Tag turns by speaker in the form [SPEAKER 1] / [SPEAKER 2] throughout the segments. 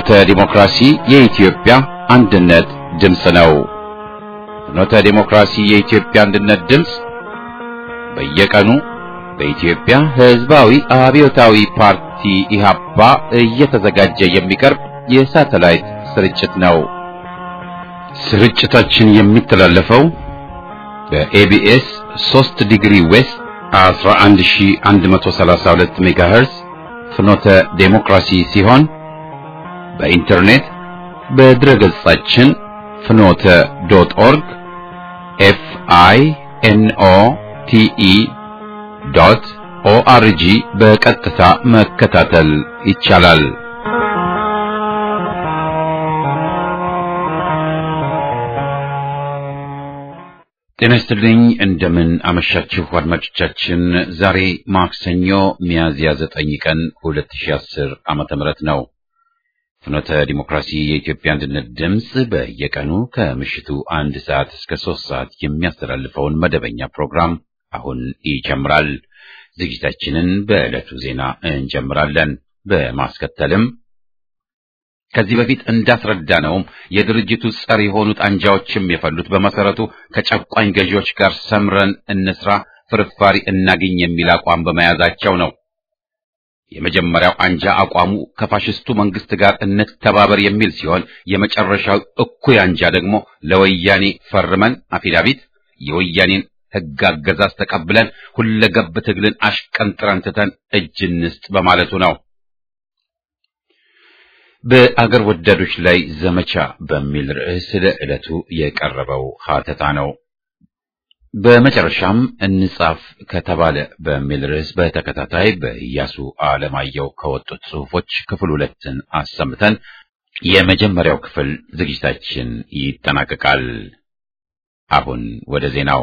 [SPEAKER 1] ፍኖተ ዲሞክራሲ የኢትዮጵያ አንድነት ድምፅ ነው። ፍኖተ ዲሞክራሲ የኢትዮጵያ አንድነት ድምፅ በየቀኑ በኢትዮጵያ ሕዝባዊ አብዮታዊ ፓርቲ ኢህአፓ እየተዘጋጀ የሚቀርብ የሳተላይት ስርጭት ነው። ስርጭታችን የሚተላለፈው በኤቢኤስ 3 ዲግሪ ዌስት 11132 ሜጋሄርዝ ፍኖተ ዴሞክራሲ ሲሆን በኢንተርኔት በድረገጻችን ፍኖተ ዶት ኦርግ ኤፍ አይ ኤን ኦ ቲ ኢ ዶት ኦአርጂ በቀጥታ መከታተል ይቻላል። ጤና ይስጥልኝ። እንደምን አመሻችሁ አድማጮቻችን። ዛሬ ማክሰኞ ሚያዝያ ዘጠኝ ቀን 2010 ዓመተ ምህረት ነው። ፍኖተ ዲሞክራሲ የኢትዮጵያ አንድነት ድምፅ በየቀኑ ከምሽቱ አንድ ሰዓት እስከ ሶስት ሰዓት የሚያስተላልፈውን መደበኛ ፕሮግራም አሁን ይጀምራል። ዝግጅታችንን በዕለቱ ዜና እንጀምራለን። በማስከተልም ከዚህ በፊት እንዳስረዳነውም የድርጅቱ ጸር የሆኑት አንጃዎችም የፈሉት በመሰረቱ ከጨቋኝ ገዢዎች ጋር ሰምረን እንስራ፣ ፍርፋሪ እናግኝ የሚል አቋም በመያዛቸው ነው። የመጀመሪያው አንጃ አቋሙ ከፋሽስቱ መንግስት ጋር እንተባበር የሚል ሲሆን የመጨረሻው እኩይ አንጃ ደግሞ ለወያኔ ፈርመን አፊዳቪት የወያኔን ሕግ አገዛዝ ተቀብለን ሁለገብ ትግልን አሽቀንጥረን ትተን እጅ እንስጥ በማለቱ ነው። በአገር ወዳዶች ላይ ዘመቻ በሚል ርዕስ ለዕለቱ የቀረበው ሀተታ ነው። በመጨረሻም እንጻፍ ከተባለ በሚል ርዕስ በተከታታይ በኢያሱ አለማየሁ ከወጡት ጽሑፎች ክፍል ሁለትን አሰምተን የመጀመሪያው ክፍል ዝግጅታችን ይጠናቀቃል። አሁን ወደ ዜናው።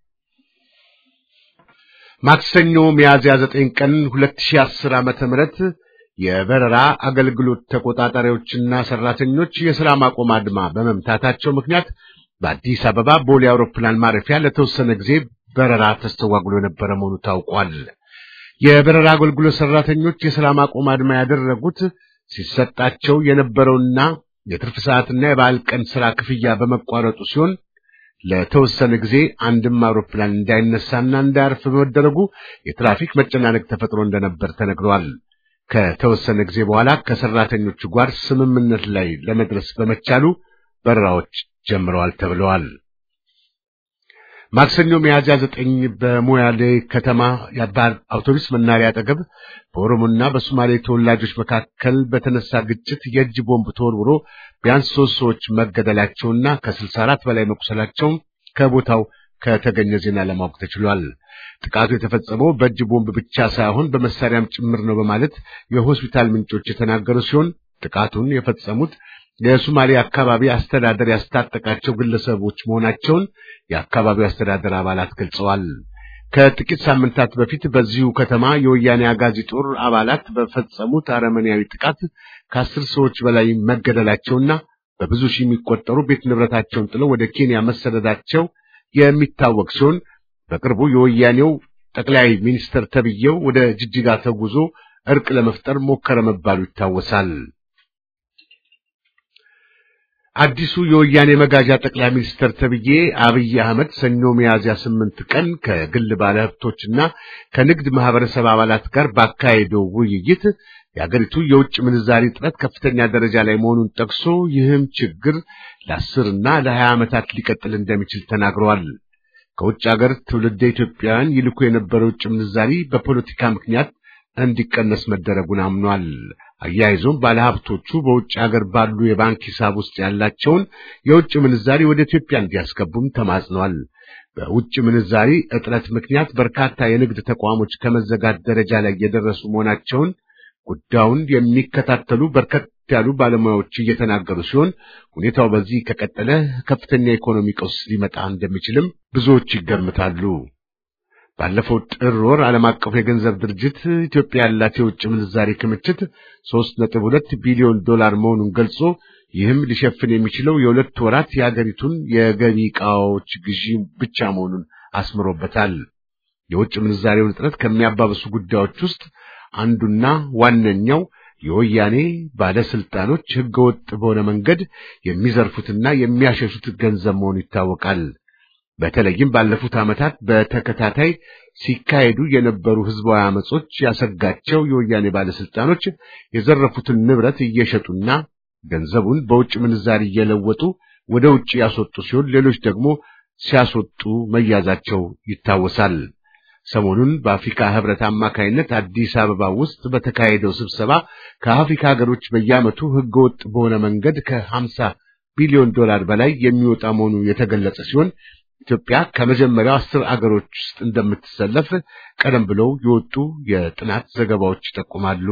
[SPEAKER 2] ማክሰኞ ሚያዝያ ዘጠኝ ቀን 2010 ዓመተ ምህረት የበረራ አገልግሎት ተቆጣጣሪዎችና ሰራተኞች የሥራ ማቆም አድማ በመምታታቸው ምክንያት በአዲስ አበባ ቦሌ አውሮፕላን ማረፊያ ለተወሰነ ጊዜ በረራ ተስተጓጉሎ የነበረ መሆኑ ታውቋል። የበረራ አገልግሎት ሰራተኞች የሥራ ማቆም አድማ ያደረጉት ሲሰጣቸው የነበረውና የትርፍ ሰዓትና የበዓል ቀን ሥራ ክፍያ በመቋረጡ ሲሆን ለተወሰነ ጊዜ አንድም አውሮፕላን እንዳይነሳና እንዳያርፍ በመደረጉ የትራፊክ መጨናነቅ ተፈጥሮ እንደነበር ተነግሯል። ከተወሰነ ጊዜ በኋላ ከሰራተኞቹ ጋር ስምምነት ላይ ለመድረስ በመቻሉ በረራዎች ጀምረዋል ተብለዋል። ማክሰኞ ሚያዝያ ዘጠኝ በሞያሌ ከተማ የባህር አውቶቡስ መናሪያ አጠገብ በኦሮሞና በሶማሌ ተወላጆች መካከል በተነሳ ግጭት የእጅ ቦምብ ተወርውሮ ቢያንስ ሶስት ሰዎች መገደላቸውና ከስልሳ አራት በላይ መቁሰላቸውን ከቦታው ከተገኘ ዜና ለማወቅ ተችሏል። ጥቃቱ የተፈጸመው በእጅ ቦምብ ብቻ ሳይሆን በመሳሪያም ጭምር ነው በማለት የሆስፒታል ምንጮች የተናገሩ ሲሆን ጥቃቱን የፈጸሙት የሶማሌ አካባቢ አስተዳደር ያስታጠቃቸው ግለሰቦች መሆናቸውን የአካባቢው አስተዳደር አባላት ገልጸዋል። ከጥቂት ሳምንታት በፊት በዚሁ ከተማ የወያኔ አጋዚ ጦር አባላት በፈጸሙት አረመኔያዊ ጥቃት ከአስር ሰዎች በላይ መገደላቸውና በብዙ ሺህ የሚቆጠሩ ቤት ንብረታቸውን ጥለው ወደ ኬንያ መሰደዳቸው የሚታወቅ ሲሆን በቅርቡ የወያኔው ጠቅላይ ሚኒስትር ተብዬው ወደ ጅጅጋ ተጉዞ እርቅ ለመፍጠር ሞከረ መባሉ ይታወሳል። አዲሱ የወያኔ መጋዣ ጠቅላይ ሚኒስትር ተብዬ አብይ አህመድ ሰኞ ሚያዝያ ስምንት ቀን ከግል ባለሀብቶችና ከንግድ ማህበረሰብ አባላት ጋር ባካሄደው ውይይት የአገሪቱ የውጭ ምንዛሪ እጥረት ከፍተኛ ደረጃ ላይ መሆኑን ጠቅሶ ይህም ችግር ለአስርና ለሀያ ዓመታት ሊቀጥል እንደሚችል ተናግረዋል። ከውጭ ሀገር ትውልደ ኢትዮጵያውያን ይልኩ የነበረው ውጭ ምንዛሪ በፖለቲካ ምክንያት እንዲቀነስ መደረጉን አምኗል። አያይዞም ባለሀብቶቹ በውጭ ሀገር ባሉ የባንክ ሂሳብ ውስጥ ያላቸውን የውጭ ምንዛሪ ወደ ኢትዮጵያ እንዲያስገቡም ተማጽኗል። በውጭ ምንዛሪ እጥረት ምክንያት በርካታ የንግድ ተቋሞች ከመዘጋት ደረጃ ላይ የደረሱ መሆናቸውን ጉዳዩን የሚከታተሉ በርከት ያሉ ባለሙያዎች እየተናገሩ ሲሆን ሁኔታው በዚህ ከቀጠለ ከፍተኛ ኢኮኖሚ ቀውስ ሊመጣ እንደሚችልም ብዙዎች ይገምታሉ። ባለፈው ጥር ወር ዓለም አቀፉ የገንዘብ ድርጅት ኢትዮጵያ ያላት የውጭ ምንዛሪ ክምችት 3.2 ቢሊዮን ዶላር መሆኑን ገልጾ ይህም ሊሸፍን የሚችለው የሁለት ወራት የሀገሪቱን የገቢ ዕቃዎች ግዢ ብቻ መሆኑን አስምሮበታል። የውጭ ምንዛሬውን እጥረት ከሚያባብሱ ጉዳዮች ውስጥ አንዱና ዋነኛው የወያኔ ባለስልጣኖች ህገወጥ በሆነ መንገድ የሚዘርፉትና የሚያሸሹት ገንዘብ መሆኑ ይታወቃል። በተለይም ባለፉት ዓመታት በተከታታይ ሲካሄዱ የነበሩ ህዝባዊ አመጾች ያሰጋቸው የወያኔ ባለስልጣኖች የዘረፉትን ንብረት እየሸጡና ገንዘቡን በውጭ ምንዛሪ እየለወጡ ወደ ውጭ ያስወጡ ሲሆን ሌሎች ደግሞ ሲያስወጡ መያዛቸው ይታወሳል። ሰሞኑን በአፍሪካ ህብረት አማካይነት አዲስ አበባ ውስጥ በተካሄደው ስብሰባ ከአፍሪካ ሀገሮች በየዓመቱ ህገወጥ በሆነ መንገድ ከ50 ቢሊዮን ዶላር በላይ የሚወጣ መሆኑ የተገለጸ ሲሆን ኢትዮጵያ ከመጀመሪያው አስር አገሮች ውስጥ እንደምትሰለፍ ቀደም ብለው የወጡ የጥናት ዘገባዎች ይጠቁማሉ።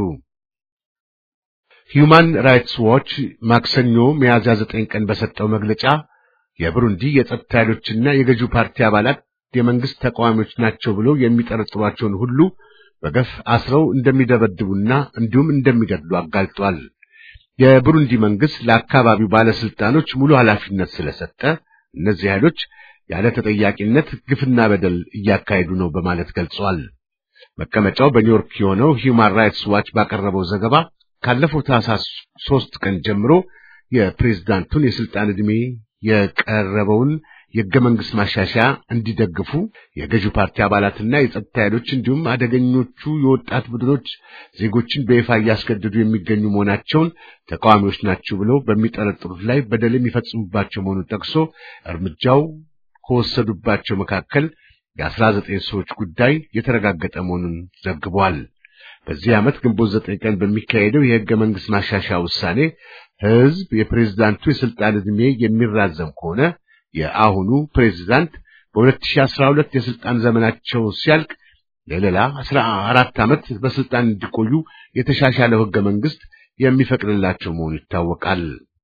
[SPEAKER 2] ሂዩማን ራይትስ ዋች ማክሰኞ ሚያዝያ ዘጠኝ ቀን በሰጠው መግለጫ የብሩንዲ የጸጥታ ኃይሎችና የገዢው ፓርቲ አባላት የመንግስት ተቃዋሚዎች ናቸው ብለው የሚጠረጥሯቸውን ሁሉ በገፍ አስረው እንደሚደበድቡና እንዲሁም እንደሚገድሉ አጋልጧል። የብሩንዲ መንግስት ለአካባቢው ባለስልጣኖች ሙሉ ኃላፊነት ስለሰጠ እነዚህ ኃይሎች ያለ ተጠያቂነት ግፍና በደል እያካሄዱ ነው በማለት ገልጿል። መቀመጫው በኒውዮርክ የሆነው ሂውማን ራይትስ ዋች ባቀረበው ዘገባ ካለፈው ታህሳስ ሶስት ቀን ጀምሮ የፕሬዝዳንቱን የስልጣን ዕድሜ የቀረበውን የሕገ መንግሥት ማሻሻያ እንዲደግፉ የገዢው ፓርቲ አባላትና የጸጥታ ኃይሎች እንዲሁም አደገኞቹ የወጣት ቡድኖች ዜጎችን በይፋ እያስገደዱ የሚገኙ መሆናቸውን ተቃዋሚዎች ናቸው ብለው በሚጠረጥሩት ላይ በደል የሚፈጽሙባቸው መሆኑን ጠቅሶ እርምጃው ከወሰዱባቸው መካከል የአስራ ዘጠኝ ሰዎች ጉዳይ የተረጋገጠ መሆኑን ዘግቧል። በዚህ ዓመት ግንቦት ዘጠኝ ቀን በሚካሄደው የሕገ መንግሥት ማሻሻያ ውሳኔ ሕዝብ የፕሬዝዳንቱ የስልጣን ዕድሜ የሚራዘም ከሆነ የአሁኑ ፕሬዝዳንት በ2012 የስልጣን ዘመናቸው ሲያልቅ ለሌላ 14 ዓመት በስልጣን እንዲቆዩ የተሻሻለው ሕገ መንግሥት የሚፈቅድላቸው መሆኑ ይታወቃል።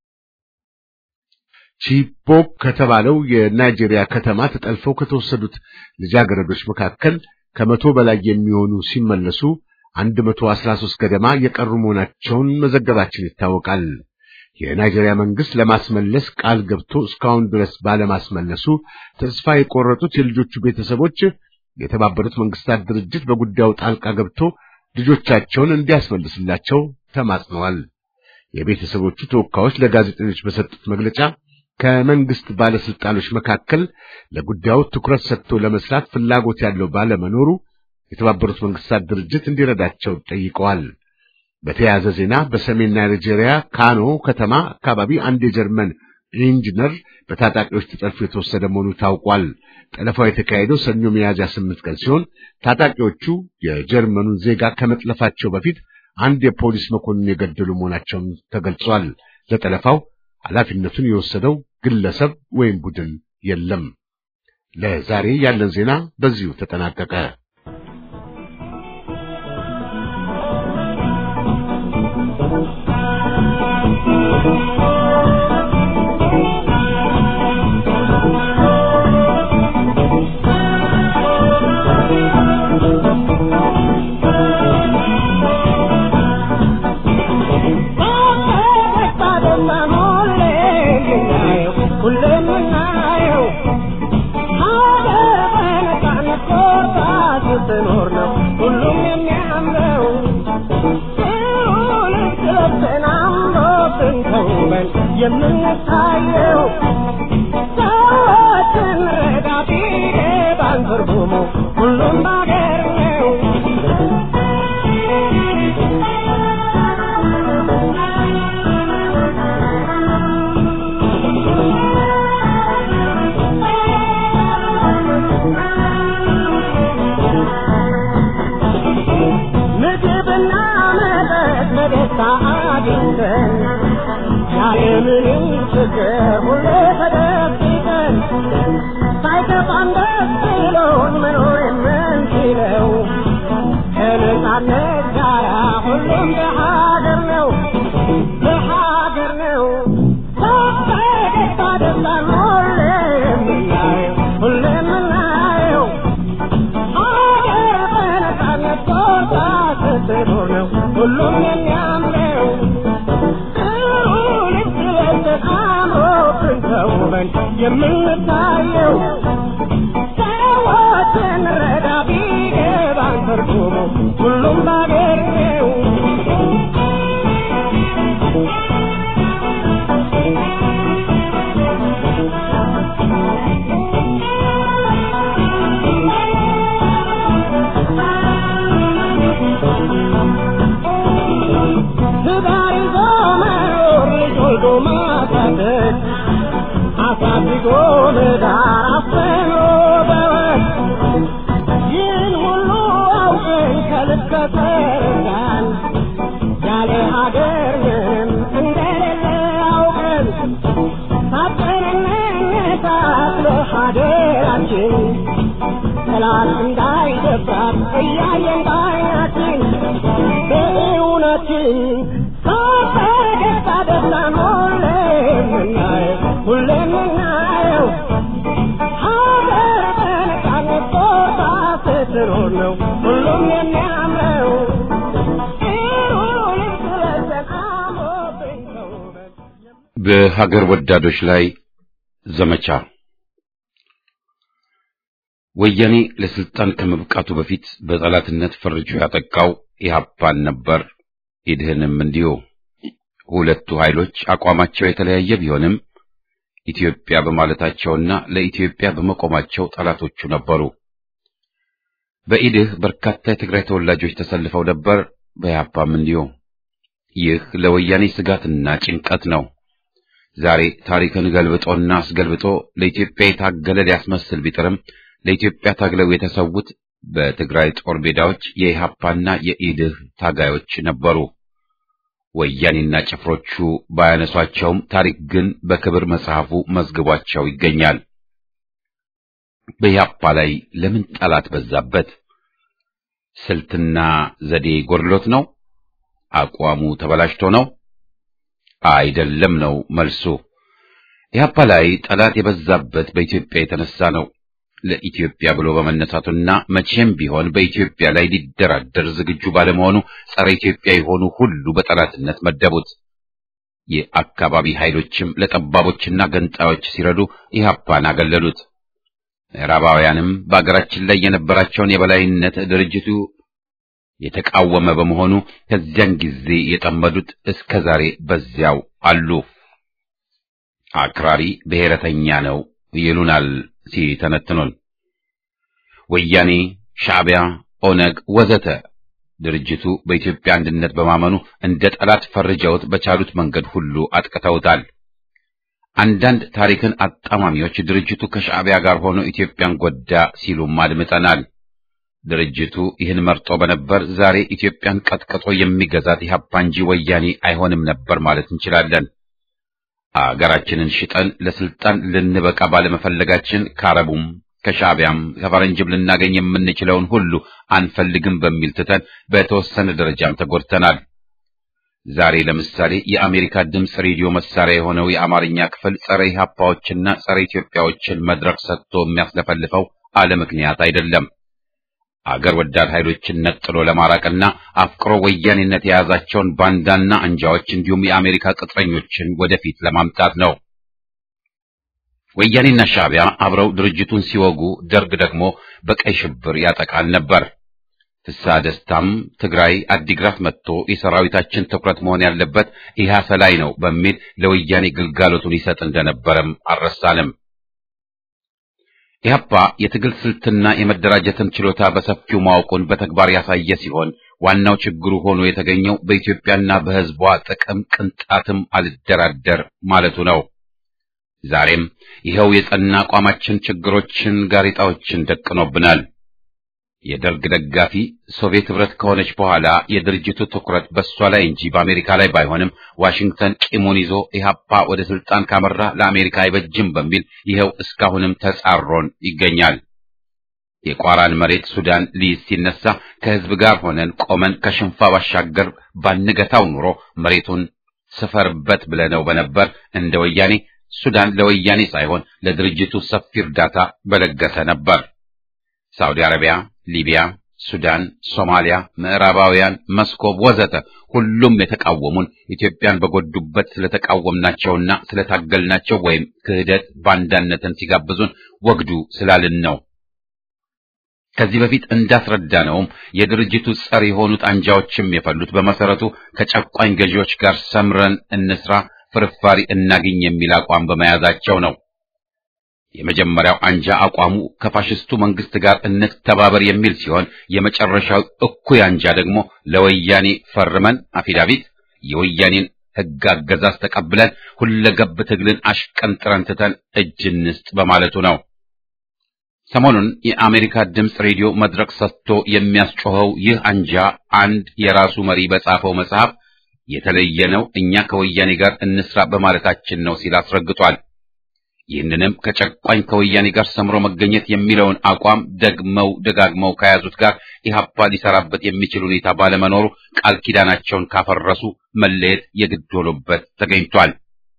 [SPEAKER 2] ቺቦክ ከተባለው የናይጄሪያ ከተማ ተጠልፈው ከተወሰዱት ልጃገረዶች መካከል ከመቶ በላይ የሚሆኑ ሲመለሱ 113 ገደማ የቀሩ መሆናቸውን መዘገባችን ይታወቃል። የናይጄሪያ መንግስት ለማስመለስ ቃል ገብቶ እስካሁን ድረስ ባለማስመለሱ ተስፋ የቆረጡት የልጆቹ ቤተሰቦች የተባበሩት መንግስታት ድርጅት በጉዳዩ ጣልቃ ገብቶ ልጆቻቸውን እንዲያስመልስላቸው ተማጽነዋል። የቤተሰቦቹ ተወካዮች ለጋዜጠኞች በሰጡት መግለጫ ከመንግስት ባለስልጣኖች መካከል ለጉዳዩ ትኩረት ሰጥቶ ለመስራት ፍላጎት ያለው ባለመኖሩ የተባበሩት መንግስታት ድርጅት እንዲረዳቸው ጠይቀዋል። በተያያዘ ዜና በሰሜን ናይጄሪያ ካኖ ከተማ አካባቢ አንድ የጀርመን ኢንጂነር በታጣቂዎች ተጠልፎ የተወሰደ መሆኑ ታውቋል። ጠለፋው የተካሄደው ሰኞ ሚያዝያ ስምንት ቀን ሲሆን ታጣቂዎቹ የጀርመኑን ዜጋ ከመጥለፋቸው በፊት አንድ የፖሊስ መኮንን የገደሉ መሆናቸውን ተገልጿል። ለጠለፋው ኃላፊነቱን የወሰደው ግለሰብ ወይም ቡድን የለም። ለዛሬ ያለን ዜና በዚሁ ተጠናቀቀ።
[SPEAKER 3] የምንታየው ሰዎችን ረዳ ቢገባን ትርጉሙ ሁሉም ባገር ነው። ምግብና መጠጥ በደስታ አግኝተን ያለምንም ችግር ሁሌ ተደብቀን ሳይከፋን ደስ ብሎን መኖር የምንችለው ከነጻነት ጋራ ሁሉም በሀገር ነው በሀገር ነው በፈገግታ ደስታን ሁሌ የምናየው ሁሌ የምናየው ሀገር በነጻነት ቦታ ስትኖር ነው ሁሉም የሚያምረው ጥሩ ልብስ ለብሰን አምሮብን ተውበን የምንታየው ሰዎችን ረዳ ቢገባን ትርጉሙ ሁሉም ባገር ነው ዳር አፍኖ በወግ ይህን ሁሉ አውቀን ከልብ ከተረዳን ያለ ሀገር ምንም እንደሌለ አውቀን ታጥቀን እንነሳት ለሀገራችን ጠላት እንዳይደፍራት እያየን ባይናችን በእውነትን ፈገግታ ደስታን ሁሌ የምናየው ሁሌ የምናየው ሀገር በነፃነት ቆርጣ ስትኖር ነው ሁሉም የሚያምረው ጥሩ ልብስ ለብሰን አምሮብን ተውበን
[SPEAKER 1] በሀገር ወዳዶች ላይ ዘመቻ ወያኔ ለስልጣን ከመብቃቱ በፊት በጠላትነት ፈርጆ ያጠቃው ኢህአፓን ነበር። ኢድህንም እንዲሁ። ሁለቱ ኃይሎች አቋማቸው የተለያየ ቢሆንም ኢትዮጵያ በማለታቸውና ለኢትዮጵያ በመቆማቸው ጠላቶቹ ነበሩ። በኢድህ በርካታ የትግራይ ተወላጆች ተሰልፈው ነበር። በኢህአፓም እንዲሁ። ይህ ለወያኔ ስጋትና ጭንቀት ነው። ዛሬ ታሪክን ገልብጦና አስገልብጦ ለኢትዮጵያ የታገለ ሊያስመስል ቢጥርም ለኢትዮጵያ ታግለው የተሰዉት በትግራይ ጦር ሜዳዎች የኢሃፓና የኢድህ ታጋዮች ነበሩ። ወያኔና ጭፍሮቹ ባያነሷቸውም ታሪክ ግን በክብር መጽሐፉ መዝግቧቸው ይገኛል። በኢሃፓ ላይ ለምን ጠላት በዛበት? ስልትና ዘዴ ጎድሎት ነው? አቋሙ ተበላሽቶ ነው? አይደለም ነው መልሱ። ኢሃፓ ላይ ጠላት የበዛበት በኢትዮጵያ የተነሳ ነው። ለኢትዮጵያ ብሎ በመነሳቱና መቼም ቢሆን በኢትዮጵያ ላይ ሊደራደር ዝግጁ ባለመሆኑ ጸረ ኢትዮጵያ የሆኑ ሁሉ በጠላትነት መደቡት። የአካባቢ ኃይሎችም ለጠባቦችና ገንጣዮች ሲረዱ ኢህአፓን አገለሉት። ምዕራባውያንም በአገራችን ላይ የነበራቸውን የበላይነት ድርጅቱ የተቃወመ በመሆኑ ከዚያን ጊዜ የጠመዱት እስከ ዛሬ በዚያው አሉ። አክራሪ ብሔረተኛ ነው ይሉናል ሲተነትኑን። ወያኔ፣ ሻዕቢያ፣ ኦነግ ወዘተ ድርጅቱ በኢትዮጵያ አንድነት በማመኑ እንደ ጠላት ፈርጀውት በቻሉት መንገድ ሁሉ አጥቅተውታል። አንዳንድ ታሪክን አጣማሚዎች ድርጅቱ ከሻዕቢያ ጋር ሆኖ ኢትዮጵያን ጎዳ ሲሉም አድምጠናል። ድርጅቱ ይህን መርጦ በነበር ዛሬ ኢትዮጵያን ቀጥቅጦ የሚገዛት ኢህአፓ እንጂ ወያኔ አይሆንም ነበር ማለት እንችላለን። አገራችንን ሽጠን ለስልጣን ልንበቃ ባለመፈለጋችን ከአረቡም ከሻዕቢያም ከፈረንጅም ልናገኝ የምንችለውን ሁሉ አንፈልግም በሚል ትተን በተወሰነ ደረጃም ተጎድተናል። ዛሬ ለምሳሌ የአሜሪካ ድምፅ ሬዲዮ መሳሪያ የሆነው የአማርኛ ክፍል ጸረ ኢህአፓዎችና ጸረ ኢትዮጵያዎችን መድረክ ሰጥቶ የሚያስለፈልፈው አለ ምክንያት አይደለም። አገር ወዳድ ኃይሎችን ነጥሎ ለማራቅና አፍቅሮ ወያኔነት የያዛቸውን ባንዳና አንጃዎች እንዲሁም የአሜሪካ ቅጥረኞችን ወደፊት ለማምጣት ነው። ወያኔና ሻዕቢያ አብረው ድርጅቱን ሲወጉ፣ ደርግ ደግሞ በቀይ ሽብር ያጠቃል ነበር። ፍስሐ ደስታም ትግራይ አዲግራት መጥቶ የሰራዊታችን ትኩረት መሆን ያለበት ኢህአሰ ላይ ነው በሚል ለወያኔ ግልጋሎቱን ይሰጥ እንደነበረም አልረሳንም። ኢህአፓ የትግል ስልትና የመደራጀትን ችሎታ በሰፊው ማወቁን በተግባር ያሳየ ሲሆን ዋናው ችግሩ ሆኖ የተገኘው በኢትዮጵያና በሕዝቧ ጥቅም ቅንጣትም አልደራደር ማለቱ ነው። ዛሬም ይኸው የጸና አቋማችን ችግሮችን፣ ጋሬጣዎችን ደቅኖብናል። የደርግ ደጋፊ ሶቪየት ህብረት ከሆነች በኋላ የድርጅቱ ትኩረት በእሷ ላይ እንጂ በአሜሪካ ላይ ባይሆንም ዋሽንግተን ቂሙን ይዞ ኢህአፓ ወደ ስልጣን ካመራ ለአሜሪካ አይበጅም በሚል ይኸው እስካሁንም ተጻሮን ይገኛል። የቋራን መሬት ሱዳን ሊይዝ ሲነሳ ከህዝብ ጋር ሆነን ቆመን ከሽንፋ ባሻገር ባንገታው ኑሮ መሬቱን ስፈርበት ብለነው በነበር እንደ ወያኔ ሱዳን ለወያኔ ሳይሆን ለድርጅቱ ሰፊ እርዳታ በለገሰ ነበር። ሳውዲ አረቢያ፣ ሊቢያ፣ ሱዳን፣ ሶማሊያ፣ ምዕራባውያን፣ መስኮብ ወዘተ ሁሉም የተቃወሙን ኢትዮጵያን በጎዱበት ስለተቃወምናቸውና ስለታገልናቸው ወይም ክህደት ባንዳነትን ሲጋብዙን ወግዱ ስላልን ነው። ከዚህ በፊት እንዳስረዳነውም የድርጅቱ ጸር የሆኑት አንጃዎችም የፈሉት በመሰረቱ ከጨቋኝ ገዢዎች ጋር ሰምረን እንስራ፣ ፍርፋሪ እናግኝ የሚል አቋም በመያዛቸው ነው። የመጀመሪያው አንጃ አቋሙ ከፋሽስቱ መንግስት ጋር እንተባበር የሚል ሲሆን የመጨረሻው እኩይ አንጃ ደግሞ ለወያኔ ፈርመን አፊዳቪት የወያኔን ሕግ አገዛዝ ተቀብለን ሁለገብ ትግልን አሽቀንጥረን ትተን እጅ እንስጥ በማለቱ ነው። ሰሞኑን የአሜሪካ ድምፅ ሬዲዮ መድረክ ሰጥቶ የሚያስጮኸው ይህ አንጃ አንድ የራሱ መሪ በጻፈው መጽሐፍ የተለየ ነው፣ እኛ ከወያኔ ጋር እንስራ በማለታችን ነው ሲል አስረግጧል። ይህንንም ከጨቋኝ ከወያኔ ጋር ሰምሮ መገኘት የሚለውን አቋም ደግመው ደጋግመው ከያዙት ጋር ኢህአፓ ሊሰራበት የሚችል ሁኔታ ባለመኖሩ ቃል ኪዳናቸውን ካፈረሱ መለየት የግድ ሆኖበት ተገኝቷል።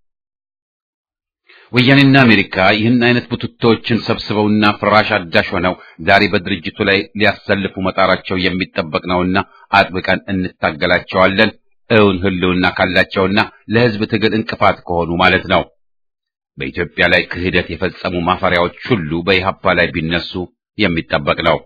[SPEAKER 1] ወያኔና አሜሪካ ይህን አይነት ቡትቶዎችን ሰብስበውና ፍራሽ አዳሽ ሆነው ዛሬ በድርጅቱ ላይ ሊያሰልፉ መጣራቸው የሚጠበቅ ነውና አጥብቀን እንታገላቸዋለን። እውን ህልውና ካላቸውና ለህዝብ ትግል እንቅፋት ከሆኑ ማለት ነው። በኢትዮጵያ ላይ ክህደት የፈጸሙ ማፈሪያዎች ሁሉ በኢህአፓ ላይ ቢነሱ የሚጠበቅ ነው።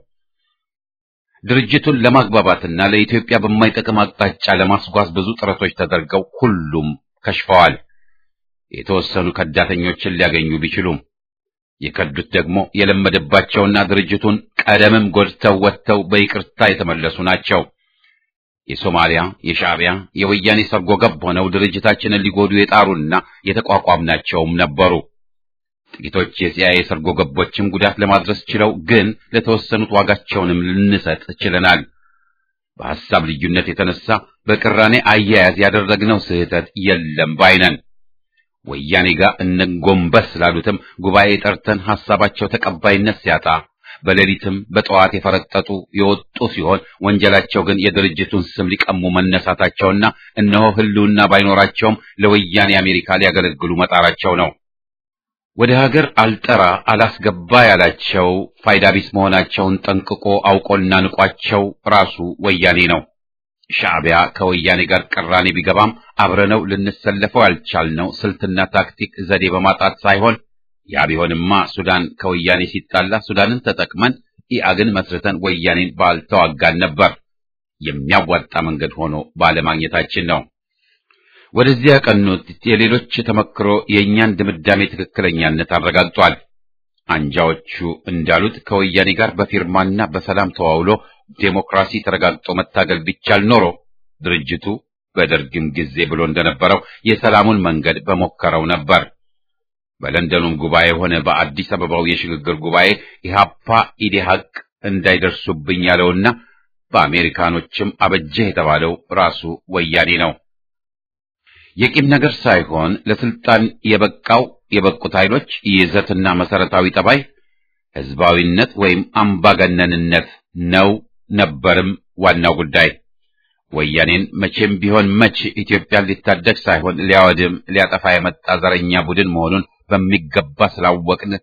[SPEAKER 1] ድርጅቱን ለማግባባትና ለኢትዮጵያ በማይጠቅም አቅጣጫ ለማስጓዝ ብዙ ጥረቶች ተደርገው ሁሉም ከሽፈዋል። የተወሰኑ ከዳተኞችን ሊያገኙ ቢችሉም የከዱት ደግሞ የለመደባቸውና ድርጅቱን ቀደምም ጎድተው ወጥተው በይቅርታ የተመለሱ ናቸው። የሶማሊያ፣ የሻዕቢያ፣ የወያኔ ሰርጎ ገብ ሆነው ድርጅታችንን ሊጎዱ የጣሩና የተቋቋምናቸውም ነበሩ። ጥቂቶች የሲአይኤ ሰርጎ ገቦችም ጉዳት ለማድረስ ችለው፣ ግን ለተወሰኑት ዋጋቸውንም ልንሰጥ ችለናል። በሐሳብ ልዩነት የተነሳ በቅራኔ አያያዝ ያደረግነው ስህተት የለም ባይነን። ወያኔ ጋር እነጎንበስ ስላሉትም ጉባኤ ጠርተን ሐሳባቸው ተቀባይነት ሲያጣ በሌሊትም በጠዋት የፈረጠጡ የወጡ ሲሆን ወንጀላቸው ግን የድርጅቱን ስም ሊቀሙ መነሳታቸውና እነሆ ህልውና ባይኖራቸውም ለወያኔ አሜሪካ ሊያገለግሉ መጣራቸው ነው። ወደ ሀገር አልጠራ አላስገባ ያላቸው ፋይዳ ቢስ መሆናቸውን ጠንቅቆ አውቆና ንቋቸው ራሱ ወያኔ ነው። ሻዕቢያ ከወያኔ ጋር ቅራኔ ቢገባም አብረነው ልንሰለፈው ያልቻልነው ስልትና ታክቲክ ዘዴ በማጣት ሳይሆን ያ ቢሆንማ ሱዳን ከወያኔ ሲጣላ ሱዳንን ተጠቅመን ኢአግን መስርተን ወያኔን ባልተዋጋን ነበር። የሚያዋጣ መንገድ ሆኖ ባለማግኘታችን ነው። ወደዚህ ያቀኑት የሌሎች ተመክሮ የእኛን ድምዳሜ ትክክለኛነት አረጋግጧል። አንጃዎቹ እንዳሉት ከወያኔ ጋር በፊርማና በሰላም ተዋውሎ ዴሞክራሲ ተረጋግጦ መታገል ቢቻል ኖሮ ድርጅቱ በደርግም ጊዜ ብሎ እንደነበረው የሰላሙን መንገድ በሞከረው ነበር። በለንደኑም ጉባኤ ሆነ በአዲስ አበባው የሽግግር ጉባኤ ኢህአፓ ኢዴሀቅ እንዳይደርሱብኝ ያለውና በአሜሪካኖችም አበጀህ የተባለው ራሱ ወያኔ ነው። የቂም ነገር ሳይሆን ለስልጣን የበቃው የበቁት ኃይሎች ይዘትና መሰረታዊ ጠባይ ህዝባዊነት ወይም አምባገነንነት ነው ነበርም ዋናው ጉዳይ። ወያኔን መቼም ቢሆን መች ኢትዮጵያን ሊታደግ ሳይሆን ሊያወድም ሊያጠፋ የመጣ ዘረኛ ቡድን መሆኑን በሚገባ ስላወቅን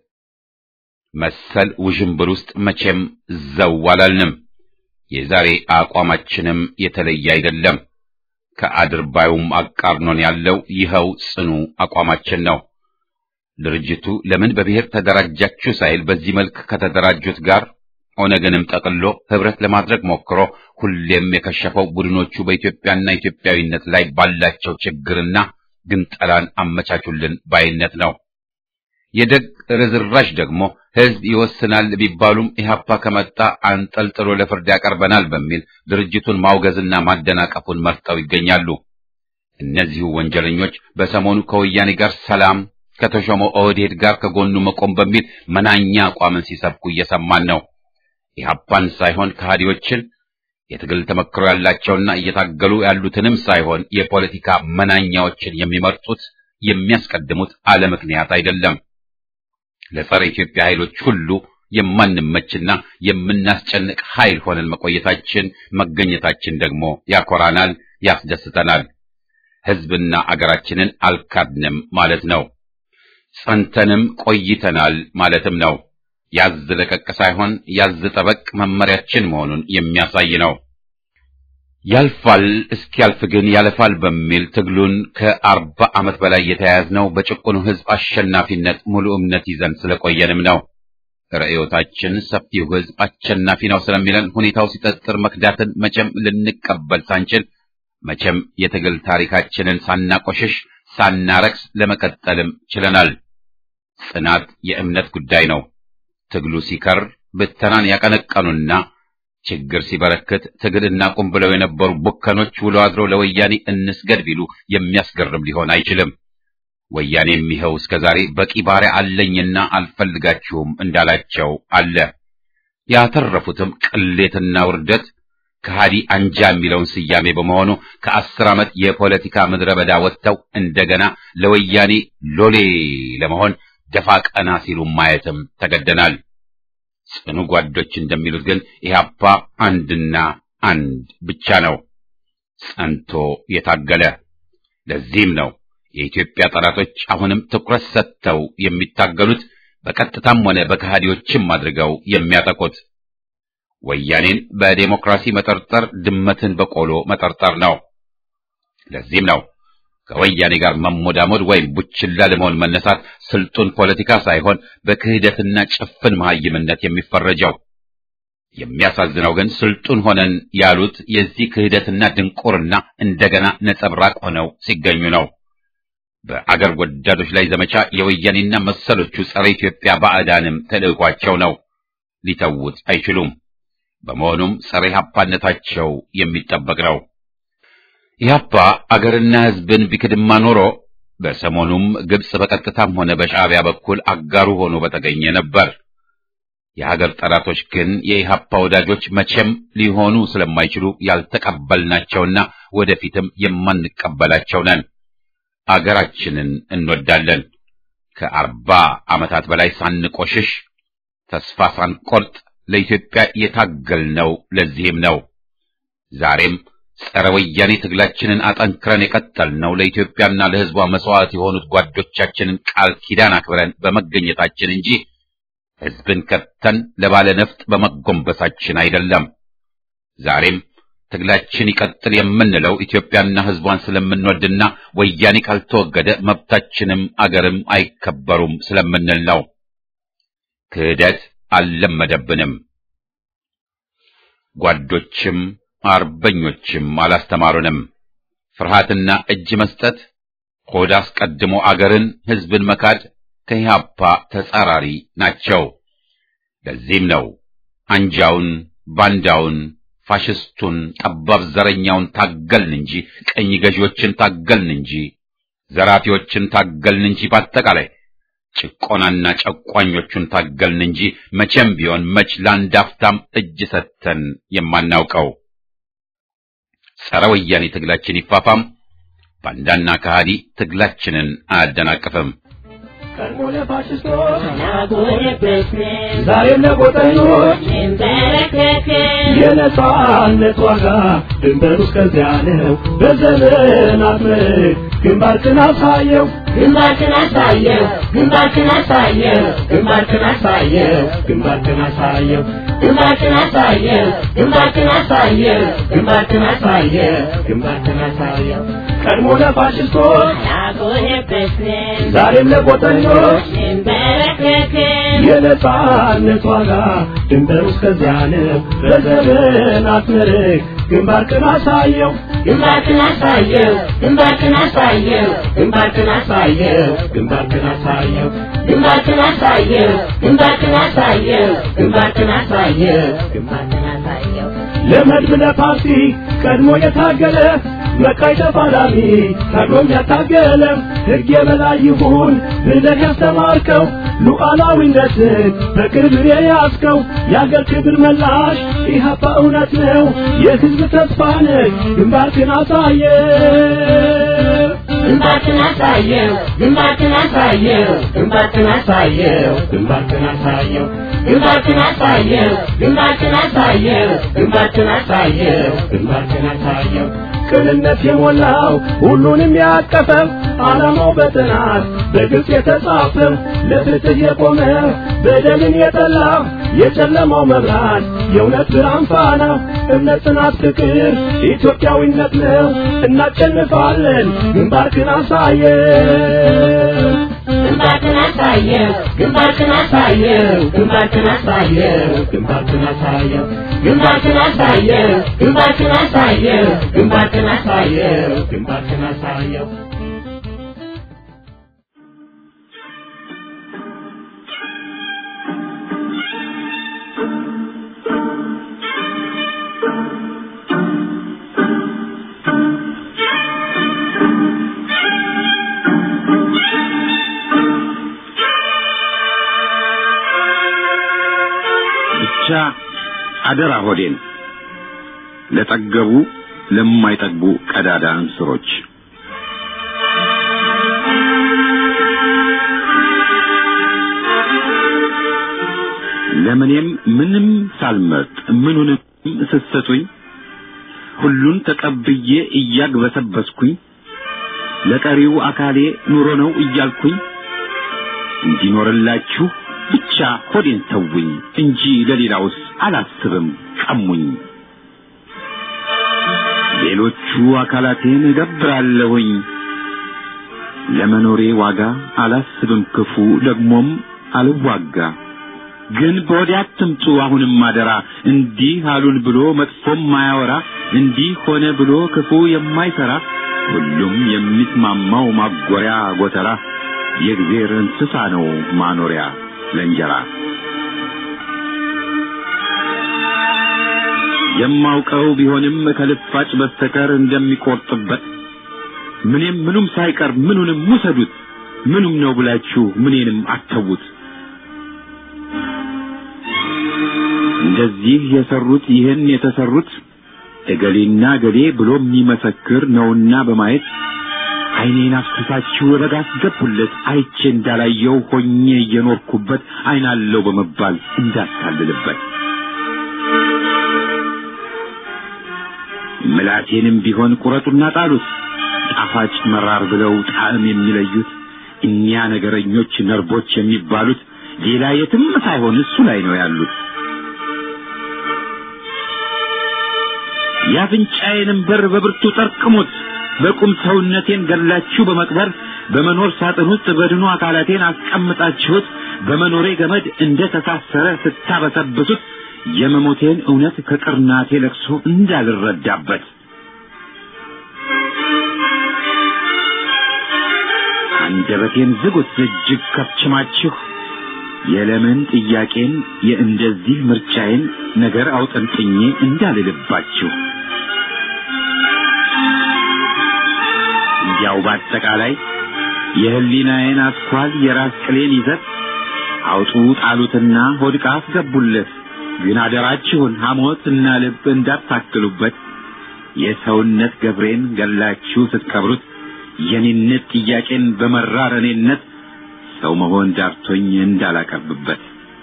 [SPEAKER 1] መሰል ውዥንብር ውስጥ መቼም ዘው አላልንም። የዛሬ አቋማችንም የተለየ አይደለም። ከአድርባዩም አቃርኖን ያለው ይኸው ጽኑ አቋማችን ነው። ድርጅቱ ለምን በብሔር ተደራጃችሁ ሳይል በዚህ መልክ ከተደራጁት ጋር ኦነግንም ጠቅሎ ህብረት ለማድረግ ሞክሮ ሁሌም የከሸፈው ቡድኖቹ በኢትዮጵያና ኢትዮጵያዊነት ላይ ባላቸው ችግርና ግንጠላን አመቻቹልን ባይነት ነው። የደግ ርዝራዥ ደግሞ ህዝብ ይወስናል ቢባሉም ኢህአፓ ከመጣ አንጠልጥሎ ለፍርድ ያቀርበናል በሚል ድርጅቱን ማውገዝና ማደናቀፉን መርጠው ይገኛሉ። እነዚሁ ወንጀለኞች በሰሞኑ ከወያኔ ጋር ሰላም ከተሾመው ኦህዴድ ጋር ከጎኑ መቆም በሚል መናኛ አቋምን ሲሰብኩ እየሰማን ነው። ኢህአፓን ሳይሆን ከሃዲዎችን የትግል ተመክሮ ያላቸውና እየታገሉ ያሉትንም ሳይሆን የፖለቲካ መናኛዎችን የሚመርጡት የሚያስቀድሙት አለ ምክንያት አይደለም። ለጸረ ኢትዮጵያ ኃይሎች ሁሉ የማንመችና የምናስጨንቅ ኃይል ሆነን መቆየታችን መገኘታችን ደግሞ ያኮራናል፣ ያስደስተናል። ህዝብና አገራችንን አልካድንም ማለት ነው። ጸንተንም ቆይተናል ማለትም ነው። ያዝ ለቀቅ ሳይሆን ያዝ ጠበቅ መመሪያችን መሆኑን የሚያሳይ ነው። ያልፋል እስኪያልፍ ግን ያለፋል በሚል ትግሉን ከአርባ ዓመት በላይ የተያያዝነው በጭቁኑ ህዝብ አሸናፊነት ሙሉ እምነት ይዘን ስለቆየንም ነው። ርዕዮታችን ሰፊው ህዝብ አሸናፊ ነው ስለሚለን ሁኔታው ሲጠጥር መክዳትን መቼም ልንቀበል ሳንችል መቼም የትግል ታሪካችንን ሳናቆሽሽ ሳናረክስ ለመቀጠልም ችለናል። ጽናት የእምነት ጉዳይ ነው። ትግሉ ሲከር ብተናን ያቀነቀኑና ችግር ሲበረክት ትግል እናቁም ብለው የነበሩ ቡከኖች ውሎ አድሮ ለወያኔ እንስገድ ቢሉ የሚያስገርም ሊሆን አይችልም። ወያኔም ይኸው እስከ ዛሬ በቂ ባሪያ አለኝና አልፈልጋችሁም እንዳላቸው አለ። ያተረፉትም ቅሌትና ውርደት ከሃዲ አንጃ የሚለውን ስያሜ በመሆኑ ከአስር ዓመት የፖለቲካ ምድረ በዳ ወጥተው እንደገና ለወያኔ ሎሌ ለመሆን ደፋ ቀና ሲሉ ማየትም ተገደናል። ጽኑ ጓዶች እንደሚሉት ግን ኢህአፓ አንድና አንድ ብቻ ነው፣ ጸንቶ የታገለ። ለዚህም ነው የኢትዮጵያ ጠላቶች አሁንም ትኩረት ሰጥተው የሚታገሉት በቀጥታም ሆነ በከሃዲዎችም አድርገው የሚያጠቁት። ወያኔን በዴሞክራሲ መጠርጠር ድመትን በቆሎ መጠርጠር ነው። ለዚህም ነው ከወያኔ ጋር መሞዳሞድ ወይም ቡችላ ለመሆን መነሳት ስልጡን ፖለቲካ ሳይሆን በክህደትና ጭፍን መሐይምነት የሚፈረጀው። የሚያሳዝነው ግን ስልጡን ሆነን ያሉት የዚህ ክህደትና ድንቁርና እንደገና ነጸብራቅ ሆነው ሲገኙ ነው። በአገር ወዳዶች ላይ ዘመቻ የወያኔና መሰሎቹ ጸረ ኢትዮጵያ ባዕዳንም ተልዕኳቸው ነው። ሊተውት አይችሉም። በመሆኑም ጸረ ኢህአፓነታቸው የሚጠበቅ ነው። ኢህአፓ አገርና ሕዝብን ቢክድማ ኖሮ በሰሞኑም ግብጽ በቀጥታም ሆነ በሻዕቢያ በኩል አጋሩ ሆኖ በተገኘ ነበር። የሀገር ጠላቶች ግን የኢህአፓ ወዳጆች መቼም ሊሆኑ ስለማይችሉ ያልተቀበልናቸውና ወደፊትም የማንቀበላቸው ነን። አገራችንን እንወዳለን። ከአርባ ዓመታት በላይ ሳንቆሽሽ ተስፋ ሳንቆርጥ ለኢትዮጵያ የታገልነው ለዚህም ነው። ዛሬም ጸረ ወያኔ ትግላችንን አጠንክረን የቀጠልነው ለኢትዮጵያና ለሕዝቧ መስዋዕት የሆኑት ጓዶቻችንን ቃል ኪዳን አክብረን በመገኘታችን እንጂ ሕዝብን ከተን ለባለ ነፍጥ በመጎንበሳችን አይደለም። ዛሬም ትግላችን ይቀጥል የምንለው ኢትዮጵያና ሕዝቧን ስለምንወድና ወያኔ ካልተወገደ መብታችንም አገርም አይከበሩም ስለምንል ነው። ክህደት አልለመደብንም። ጓዶችም አርበኞችም አላስተማሩንም። ፍርሃትና እጅ መስጠት፣ ሆድ አስቀድሞ አገርን ሕዝብን መካድ ከኢህአፓ ተጻራሪ ናቸው። ለዚህም ነው አንጃውን፣ ባንዳውን፣ ፋሽስቱን፣ ጠባብ ዘረኛውን ታገልን እንጂ ቀኝ ገዢዎችን ታገልን እንጂ ዘራፊዎችን ታገልን እንጂ በአጠቃላይ ጭቆናና ጨቋኞቹን ታገልን እንጂ መቼም ቢሆን መች ለአንድ አፍታም እጅ ሰጥተን የማናውቀው። ጸረ ወያኔ ትግላችን ይፋፋም፣ ባንዳና ከሃዲ ትግላችንን አያደናቅፍም።
[SPEAKER 3] ቀድሞ ለፋሽስቶች ዛሬም ለጎጠኞች የነጻነት ዋጋ ድንበሩ እስከዚያ ነው። በዘመናት ምርክ ግንባርክን አሳየው
[SPEAKER 4] ግንባርክን አሳየው ግንባርክን አሳየው ግንባርክን አሳየው ግንባርክን አሳየው ግንባርክን አሳየው ግንባርክን አሳየው ግንባርክን አሳየው ግንባርክን አሳየው
[SPEAKER 3] ቀድሞ ለፋሽስቶች
[SPEAKER 4] ያጎነበስን
[SPEAKER 3] ዛሬም ለጎጠኞች
[SPEAKER 4] እንበረከክን
[SPEAKER 3] የነጻነት ዋጋ ድንበሩ እስከዚያ ነው። በዘመናት ምርክ ግንባርክን አሳየው
[SPEAKER 4] ግንባርክን አሳየው ግንባርክን አሳየው ግንባርክን አሳየው ግንባርክን አሳየው ግንባርክን አሳየው ግንባርክን አሳየው ግንባርክን አሳየው ግንባርክን አሳየው
[SPEAKER 3] ለመድብ ለፓርቲ ቀድሞ የታገለ መቃይ ተፋላሚ ታግሎም ያታገለ ሕግ የበላይ ይሁን ብለህ ያስተማርከው ሉዓላዊነትን በክብር የያዝከው የአገር ክብር መላሽ ኢህአፓ እውነት ነው የሕዝብ ተስፋ ነህ ግንባርክን አሳየ
[SPEAKER 4] ግንባርክን አሳየው ግንባርክን አሳየው ግንባርክን አሳየው ግንባርክን አሳየው ግንባርክን አሳየው ግንባርክን አሳየው ግንባርክን አሳየው ግንባርክን አሳየው
[SPEAKER 3] ቅንነት የሞላው ሁሉንም ያቀፈው ዓላማው በጥናት በግልጽ የተጻፈው ለፍትህ የቆመ በደልን የጠላ የጨለማው መብራት የእውነት ብርሃን ፋና እምነት፣ ጽናት፣ ፍቅር ኢትዮጵያዊነት ነው። እናሸንፋለን። ግንባርክን አሳየ
[SPEAKER 4] ግንባርክን አሳየው ግንባርክን አሳየው ግንባርክን አሳየው ግንባርክን አሳየው ግንባርክን አሳየው ግንባርክን አሳየው ግንባርክን አሳየው ግንባርክን አሳየው
[SPEAKER 1] አደራ ሆዴን ለጠገቡ ለማይጠግቡ ቀዳዳ እንስሮች ለምኔም ምንም ሳልመርጥ ምኑንም ስትሰጡኝ ሁሉን ተቀብዬ እያግበሰበስኩኝ ለቀሪው አካሌ ኑሮ ነው እያልኩኝ እንዲኖርላችሁ ብቻ ሆዴን ተውኝ እንጂ ለሌላውስ አላስብም ቀሙኝ። ሌሎቹ አካላቴን እገብራለሁኝ ለመኖሬ ዋጋ አላስብም ክፉ ደግሞም አልዋጋ። ግን በወዲያ አትምጡ አሁንም አደራ እንዲህ አሉን ብሎ መጥፎም ማያወራ እንዲህ ሆነ ብሎ ክፉ የማይሰራ ሁሉም የሚስማማው ማጎሪያ ጎተራ የእግዜር እንስሳ ነው ማኖሪያ ለእንጀራ። የማውቀው ቢሆንም ከልፋጭ በስተቀር እንደሚቆርጥበት ምንም ምኑም ሳይቀር ምኑንም ውሰዱት ምኑም ነው ብላችሁ ምኔንም አተዉት። እንደዚህ የሰሩት ይህን የተሰሩት እገሌና እገሌ ብሎ የሚመሰክር ነውና በማየት ዓይኔን አፍስሳችሁ ረጋ አስገቡለት አይቼ እንዳላየው ሆኜ እየኖርኩበት ዓይናለው በመባል እንዳታልልበት ምላቴንም ቢሆን ቁረጡና ጣሉት ጣፋጭ መራር ብለው ጣዕም የሚለዩት እኒያ ነገረኞች ነርቦች የሚባሉት ሌላ የትም ሳይሆን እሱ ላይ ነው ያሉት። የአፍንጫዬንም በር በብርቱ ጠርቅሙት በቁም ሰውነቴን ገላችሁ በመቅበር በመኖር ሳጥን ውስጥ በድኑ አካላቴን አስቀምጣችሁት በመኖሬ ገመድ እንደ ተሳሰረ ስታበሰብሱት የመሞቴን እውነት ከቅርናቴ ለቅሶ እንዳልረዳበት አንደበቴን ዝጉት እጅግ ከፍችማችሁ የለምን ጥያቄን የእንደዚህ ምርጫዬን ነገር አውጠንጥኜ እንዳልልባችሁ እንዲያው በአጠቃላይ የህሊናዬን አስኳል የራስ ቅሌን ይዘት አውጡ ጣሉትና ሆድቃ አስገቡለት። ግን አደራችሁን ሐሞት እና ልብ እንዳታክሉበት። የሰውነት ገብሬን ገላችሁ ስትቀብሩት የኔነት ጥያቄን በመራር እኔነት ሰው መሆን ዳርቶኝ እንዳላቀርብበት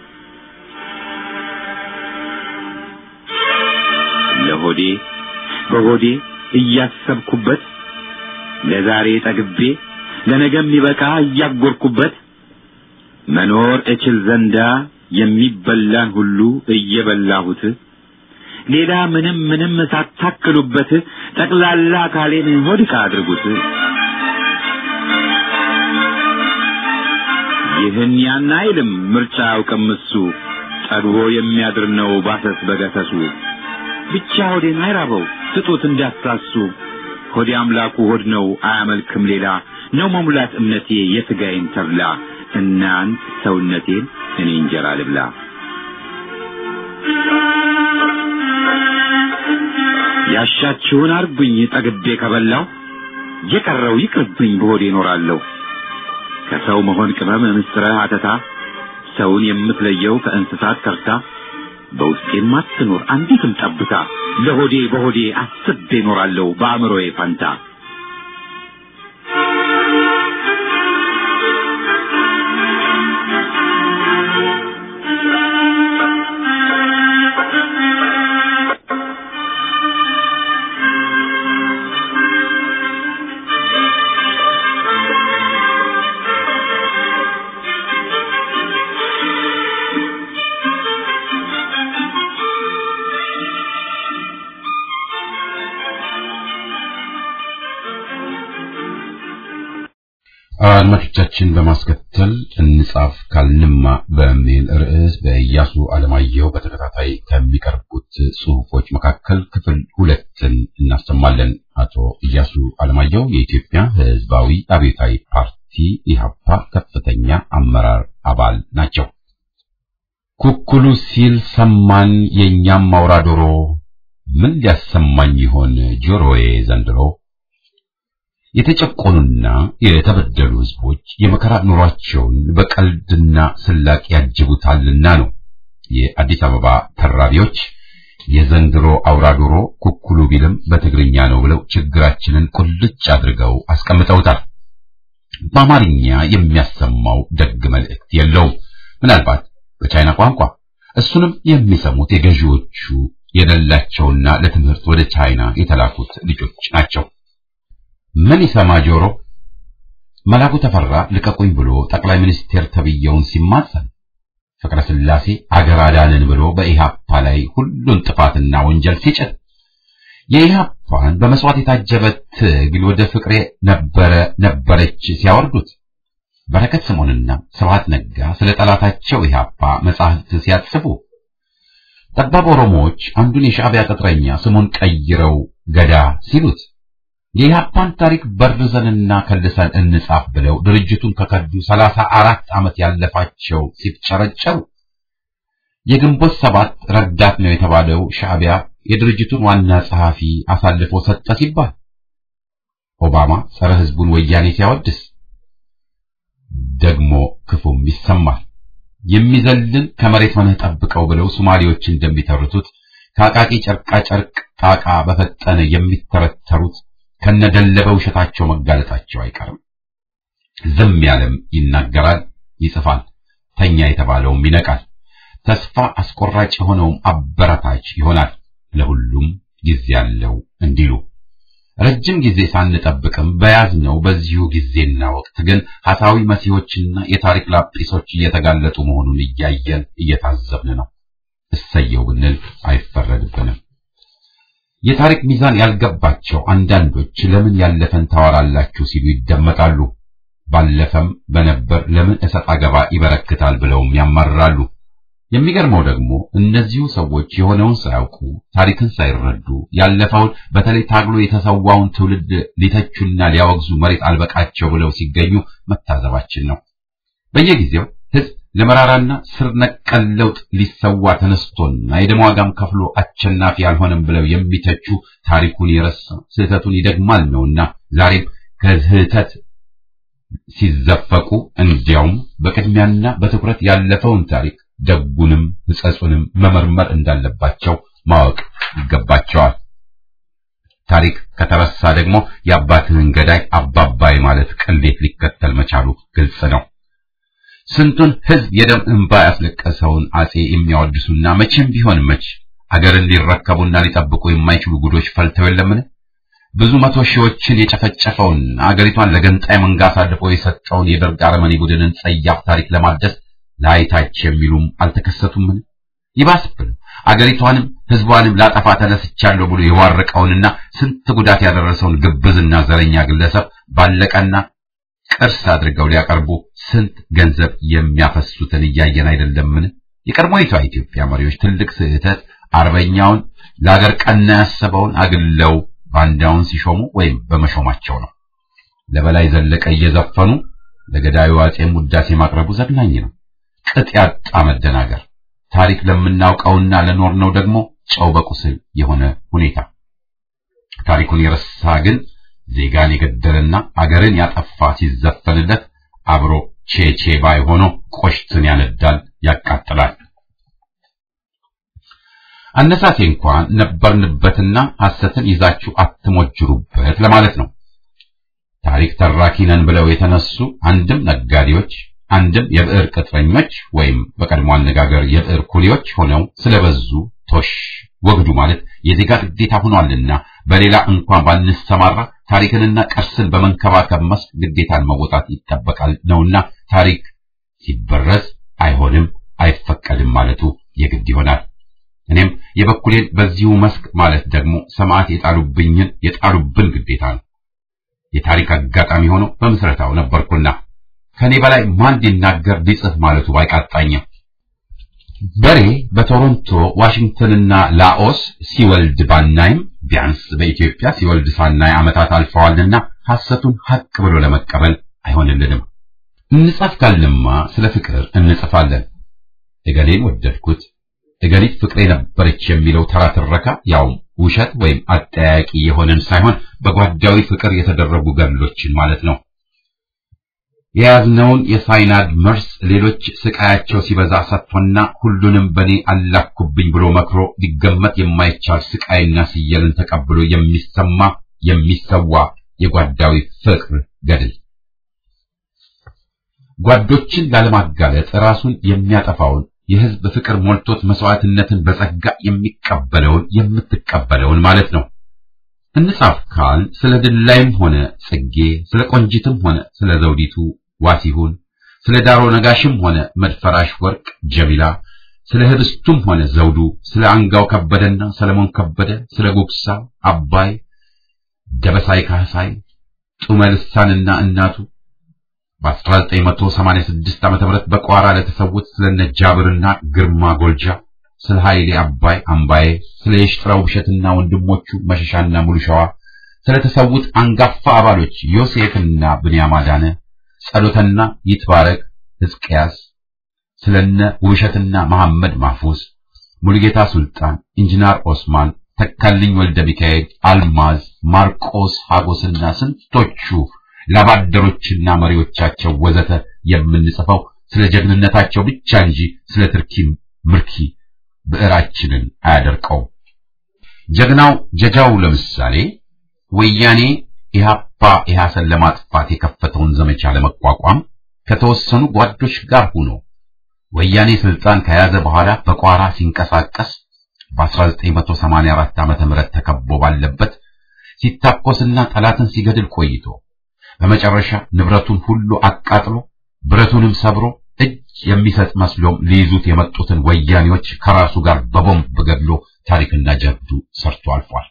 [SPEAKER 1] ለሆዴ በሆዴ እያሰብኩበት ለዛሬ ጠግቤ ለነገም ይበቃ እያጎርኩበት መኖር እችል ዘንዳ የሚበላን ሁሉ እየበላሁት ሌላ ምንም ምንም ሳታክሉበት ጠቅላላ አካሌን ሆድቃ አድርጉት። ይህን ያን አይልም ምርጫ አያውቅም እሱ ጠግቦ የሚያድር ነው ባሰስ በገሰሱ ብቻ ሆዴን አይራበው ስጡት እንዳታሱ ሆዴ አምላኩ ሆድ ነው አያመልክም ሌላ ነው መሙላት እምነቴ የሥጋዬን ተብላ እናንት ሰውነቴን እኔ እንጀራ ልብላ ያሻችሁን አርጉኝ ጠግቤ ከበላው የቀረው ይቅርብኝ በሆዴ እኖራለሁ ከሰው መሆን ቅመም ምስጥረ አተታ ሰውን የምትለየው ከእንስሳት ከርታ በውስጤም አትኖር አንዲትም ጠብታ ለሆዴ በሆዴ አስቤ እኖራለሁ በአእምሮዬ ፋንታ
[SPEAKER 5] አድማጮቻችን በማስከተል እንጻፍ ካልንማ በሚል ርዕስ በኢያሱ አለማየሁ በተከታታይ ከሚቀርቡት ጽሑፎች መካከል ክፍል ሁለትን እናሰማለን። አቶ ኢያሱ አለማየሁ የኢትዮጵያ ሕዝባዊ አብዮታዊ ፓርቲ ኢህአፓ ከፍተኛ አመራር አባል ናቸው። ኩኩሉ ሲል ሰማን የእኛም አውራ ዶሮ ምን ሊያሰማኝ ይሆን ጆሮዬ ዘንድሮ የተጨቆኑና የተበደሉ ህዝቦች የመከራ ኑሯቸውን በቀልድና ስላቅ ያጅቡታልና ነው የአዲስ አበባ ተራቢዎች የዘንድሮ አውራ ዶሮ ኩኩሉ ቢልም በትግርኛ ነው ብለው ችግራችንን ቁልጭ አድርገው አስቀምጠውታል። በአማርኛ የሚያሰማው ደግ መልእክት የለውም። ምናልባት በቻይና ቋንቋ እሱንም የሚሰሙት የገዢዎቹ የሌላቸውና ለትምህርት ወደ ቻይና የተላኩት ልጆች ናቸው። ምን ይሰማ ጆሮ? መላኩ ተፈራ ልቀቁኝ ብሎ ጠቅላይ ሚኒስቴር ተብየውን ሲማጸን ፍቅረ ስላሴ አገር አዳንን ብሎ በኢሃፓ ላይ ሁሉን ጥፋትና ወንጀል ሲጭን የኢሃፓን በመስዋዕት የታጀበ ትግል ወደ ፍቅሬ ነበረ ነበረች ሲያወርዱት በረከት ስምዖንና ስብሐት ነጋ ስለ ጠላታቸው ኢሃፓ መጻሕፍት ሲያጽፉ ጠባብ ኦሮሞዎች አንዱን የሻዕቢያ ቅጥረኛ ስሙን ቀይረው ገዳ ሲሉት የኢሃፓን ታሪክ በርዘንና ከልሰን እንጻፍ ብለው ድርጅቱን ከከዱ ሰላሳ አራት ዓመት ያለፋቸው ሲፍጨረጨሩ የግንቦት ሰባት ረዳት ነው የተባለው ሻዕቢያ የድርጅቱን ዋና ጸሐፊ አሳልፎ ሰጠ ሲባል ኦባማ ጸረ ሕዝቡን ወያኔ ሲያወድስ ደግሞ ክፉም ይሰማል። የሚዘልን ከመሬት ሆነህ ጠብቀው ብለው ሶማሌዎች እንደሚተርቱት ከአቃቂ ጨርቃ ጨርቅ ጣቃ በፈጠነ የሚተረተሩት ከነደለበ ውሸታቸው መጋለጣቸው አይቀርም። ዝም ያለም ይናገራል፣ ይጽፋል። ተኛ የተባለውም ይነቃል። ተስፋ አስቆራጭ የሆነውም አበረታች ይሆናል። ለሁሉም ጊዜ ያለው እንዲሉ ረጅም ጊዜ ሳንጠብቅም በያዝነው በዚሁ ጊዜና ወቅት ግን ሐሳዊ መሲሆችና የታሪክ ላጲሶች እየተጋለጡ መሆኑን እያየን እየታዘብን ነው። እሰየው ብንል አይፈረድብንም። የታሪክ ሚዛን ያልገባቸው አንዳንዶች ለምን ያለፈን ታወራላችሁ ሲሉ ይደመጣሉ። ባለፈም በነበር ለምን እሰጥ አገባ ይበረክታል ብለውም ያማርራሉ። የሚገርመው ደግሞ እነዚሁ ሰዎች የሆነውን ሳያውቁ ታሪክን ሳይረዱ ያለፈውን በተለይ ታግሎ የተሰዋውን ትውልድ ሊተቹና ሊያወግዙ መሬት አልበቃቸው ብለው ሲገኙ መታዘባችን ነው። በየጊዜው ሕዝብ ለመራራና ስር ነቀል ለውጥ ሊሰዋ ተነስቶና የደም ዋጋም ከፍሎ አሸናፊ አልሆነም ብለው የሚተቹ ታሪኩን የረሳ ስህተቱን ይደግማል ነውና ዛሬም ከስህተት ሲዘፈቁ እንዲያውም በቅድሚያና በትኩረት ያለፈውን ታሪክ ደጉንም ሕጸጹንም መመርመር እንዳለባቸው ማወቅ ይገባቸዋል። ታሪክ ከተረሳ ደግሞ የአባትህን ገዳይ አባባይ ማለት ቅሌት ሊከተል መቻሉ ግልጽ ነው። ስንቱን ሕዝብ የደም እንባ ያስለቀሰውን አጼ የሚያወድሱና መቼም ቢሆን መች አገርን ሊረከቡና ሊጠብቁ የማይችሉ ጉዶች ፈልተው የለምን? ብዙ መቶ ሺዎችን የጨፈጨፈውን አገሪቷን ለገንጣይ መንጋ አሳልፎ የሰጠውን የደርግ አረመኔ ቡድንን ጸያፍ ታሪክ ለማደስ ላይታች የሚሉም አልተከሰቱምን? ይባስ ብለው አገሪቷንም ሕዝቧንም ላጠፋ ተነስቻለሁ ብሎ የዋረቀውንና ስንት ጉዳት ያደረሰውን ግብዝና ዘረኛ ግለሰብ ባለቀና ቅርስ አድርገው ሊያቀርቡ ስንት ገንዘብ የሚያፈሱትን እያየን አይደለምን? የቀድሞይቷ ኢትዮጵያ መሪዎች ትልቅ ስህተት አርበኛውን ለአገር ቀና ያሰበውን አግለው ባንዳውን ሲሾሙ ወይም በመሾማቸው ነው። ለበላይ ዘለቀ እየዘፈኑ ለገዳዩ አጼም ውዳሴ ማቅረቡ ዘግናኝ ነው። ቅጥ ያጣ መደናገር፣ ታሪክ ለምናውቀውና ለኖርነው ደግሞ ጨው በቁስል የሆነ ሁኔታ። ታሪኩን የረሳ ግን ዜጋን የገደለና አገርን ያጠፋ ሲዘፈንለት አብሮ ቼቼ ባይ ሆኖ ቆሽትን ያነዳል፣ ያቃጥላል። አነሳሴ እንኳን ነበርንበትና ሐሰትን ይዛችሁ አትሞጅሩበት ለማለት ነው። ታሪክ ተራኪ ነን ብለው የተነሱ አንድም ነጋዴዎች አንድም የብዕር ቅጥረኞች ወይም በቀድሞ አነጋገር የብዕር ኩሊዎች ሆነው ስለበዙ ቶሽ ወግዱ ማለት የዜጋ ግዴታ ሆኗልና በሌላ እንኳን ባንሰማራ ታሪክንና ቅርስን በመንከባከብ መስክ ግዴታን መወጣት ይጠበቃል ነውና ታሪክ ሲበረዝ አይሆንም አይፈቀድም ማለቱ የግድ ይሆናል። እኔም የበኩሌን በዚሁ መስክ ማለት ደግሞ ሰማዕት የጣሉብኝን የጣሉብን ግዴታ ነው። የታሪክ አጋጣሚ ሆኖ በምስረታው ነበርኩና ከኔ በላይ ማን ሊናገር ሊጽፍ ማለቱ ባይቃጣኝም በሬ በቶሮንቶ ዋሽንግተንና ላኦስ ሲወልድ ባናይም ቢያንስ በኢትዮጵያ ሲወልድ ሳናይ ዓመታት አልፈዋልና ሐሰቱን ሐቅ ብሎ ለመቀበል አይሆንልንም። እንጻፍ ካልንማ ስለ ፍቅር እንጽፋለን። እገሌን ወደድኩት፣ እገሊት ፍቅሬ ነበረች የሚለው ተራ ትረካ ያውም ውሸት ወይም አጠያቂ የሆነን ሳይሆን በጓዳዊ ፍቅር የተደረጉ ገድሎችን ማለት ነው። የያዝነውን የሳይናድ መርስ ሌሎች ስቃያቸው ሲበዛ ሰጥቶና ሁሉንም በኔ አላኩብኝ ብሎ መክሮ ሊገመት የማይቻል ስቃይና ስየልን ተቀብሎ የሚሰማ የሚሰዋ የጓዳዊ ፍቅር ገድል ጓዶችን ላለማጋለጥ ራሱን የሚያጠፋውን የህዝብ ፍቅር ሞልቶት መስዋዕትነትን በጸጋ የሚቀበለውን የምትቀበለውን ማለት ነው። እንጻፍ ካል ስለ ድላይም ሆነ ጽጌ፣ ስለ ቆንጂትም ሆነ ስለ ዘውዲቱ ዋሲሁን፣ ስለ ዳሮ ነጋሽም ሆነ መድፈራሽ ወርቅ ጀሚላ፣ ስለ ህብስቱም ሆነ ዘውዱ፣ ስለ አንጋው ከበደና ሰለሞን ከበደ፣ ስለ ጉግሳ አባይ፣ ደበሳይ ካህሳይ፣ ጡመ ልሳንና እናቱ በ1986 ዓ.ም በቋራ ለተሰዉት ስለነ ጃብርና ግርማ ጎልጃ ስለ ኃይሌ አባይ አምባዬ ስለ የሽጥራው ብሸትና ወንድሞቹ መሸሻና ሙሉሸዋ ስለተሰዉት አንጋፋ አባሎች ዮሴፍና ብንያም አዳነ ጸሎተና ይትባረክ ሕዝቅያስ ስለነ ውብሸትና መሐመድ ማፉስ ሙሉጌታ ሱልጣን ኢንጂነር ኦስማን ተካልኝ ወልደ ሚካኤል አልማዝ ማርቆስ ሀጎስና ስንቶቹ ላባደሮችና መሪዎቻቸው ወዘተ የምንጽፈው ስለ ጀግንነታቸው ብቻ እንጂ ስለ ትርኪ ምርኪ ብዕራችንን አያደርቀው። ጀግናው ጀጃው ለምሳሌ ወያኔ ኢህአፓ ኢህአሰን ለማጥፋት የከፈተውን ዘመቻ ለመቋቋም ከተወሰኑ ጓዶች ጋር ሆኖ ወያኔ ስልጣን ከያዘ በኋላ በቋራ ሲንቀሳቀስ በ1984 ዓመተ ምህረት ተከቦ ባለበት ሲታኮስና ጠላትን ሲገድል ቆይቶ በመጨረሻ ንብረቱን ሁሉ አቃጥሎ ብረቱንም ሰብሮ እጅ የሚሰጥ መስሎም ሊይዙት የመጡትን ወያኔዎች ከራሱ ጋር በቦምብ ገድሎ ታሪክና ጀብዱ ሰርቶ አልፏል።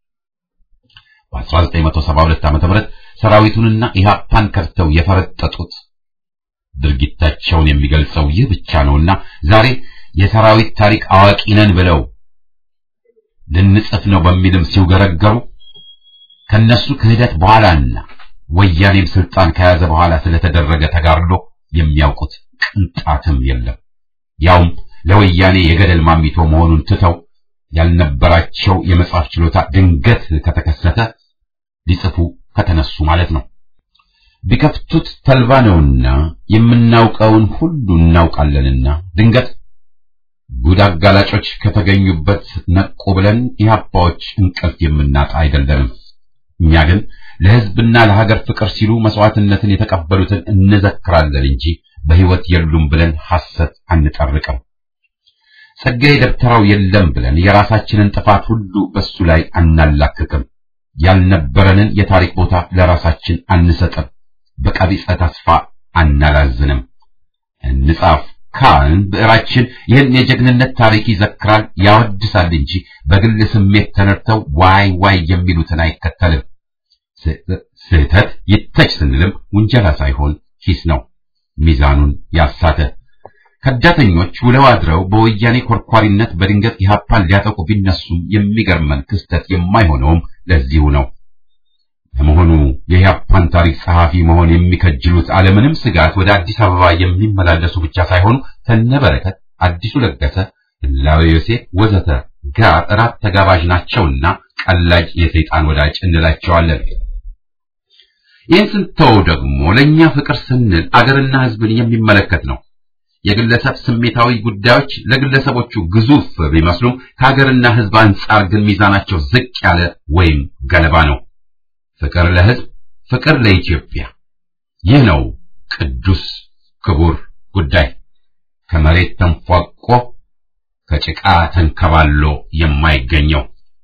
[SPEAKER 5] በ1972 ዓ.ም ሰራዊቱንና ኢህአፓን ከድተው የፈረጠጡት ድርጊታቸውን የሚገልጸው ይህ ብቻ ነውና ዛሬ የሰራዊት ታሪክ አዋቂ ነን ብለው ልንጽፍ ነው በሚልም ሲውገረገሩ ከነሱ ክህደት በኋላና ወያኔም ስልጣን ከያዘ በኋላ ስለተደረገ ተጋድሎ የሚያውቁት ቅንጣትም የለም። ያውም ለወያኔ የገደል ማሚቶ መሆኑን ትተው ያልነበራቸው የመጻፍ ችሎታ ድንገት ከተከሰተ ሊጽፉ ከተነሱ ማለት ነው። ቢከፍቱት ተልባ ነውና የምናውቀውን ሁሉ እናውቃለንና ድንገት ጉድ አጋላጮች ከተገኙበት ነቁ ብለን ኢህአፓዎች እንቅልፍ የምናጣ አይደለንም። እኛ ግን ለሕዝብና ለሀገር ፍቅር ሲሉ መስዋዕትነትን የተቀበሉትን እንዘክራለን እንጂ በሕይወት የሉም ብለን ሐሰት አንጠርቅም። ጸጋዬ ደብተራው የለም ብለን የራሳችንን ጥፋት ሁሉ በሱ ላይ አናላክክም። ያልነበረንን የታሪክ ቦታ ለራሳችን አንሰጥም። በቀቢጸ ተስፋ አናላዝንም። እንጻፍ ካልን ብዕራችን ይህን የጀግንነት ታሪክ ይዘክራል፣ ያወድሳል እንጂ በግል ስሜት ተነድተው ዋይ ዋይ የሚሉትን አይከተልም። ስህተት ይተች ስንልም ውንጀላ ሳይሆን ሂስ ነው፣ ሚዛኑን ያሳተ። ከዳተኞች ውለው አድረው በወያኔ ኮርኳሪነት በድንገት ኢህአፓን ሊያጠቁ ቢነሱም የሚገርመን ክስተት የማይሆነውም ለዚሁ ነው። ለመሆኑ የኢህአፓን ታሪክ ጸሐፊ መሆን የሚከጅሉት አለምንም ስጋት ወደ አዲስ አበባ የሚመላለሱ ብቻ ሳይሆኑ ከነበረከት አዲሱ ለገሰ፣ ህላዌ ዮሴፍ ወዘተ ጋር እራት ተጋባዥ ናቸውና ቀላጅ የሰይጣን ወዳጅ እንላቸዋለን። ይህን ስንተው ደግሞ ለእኛ ፍቅር ስንል አገርና ህዝብን የሚመለከት ነው። የግለሰብ ስሜታዊ ጉዳዮች ለግለሰቦቹ ግዙፍ ቢመስሉም ከሀገርና ህዝብ አንጻር ግን ሚዛናቸው ዝቅ ያለ ወይም ገለባ ነው። ፍቅር ለህዝብ፣ ፍቅር ለኢትዮጵያ። ይህ ነው ቅዱስ ክቡር ጉዳይ ከመሬት ተንፏቆ ከጭቃ ተንከባሎ የማይገኘው።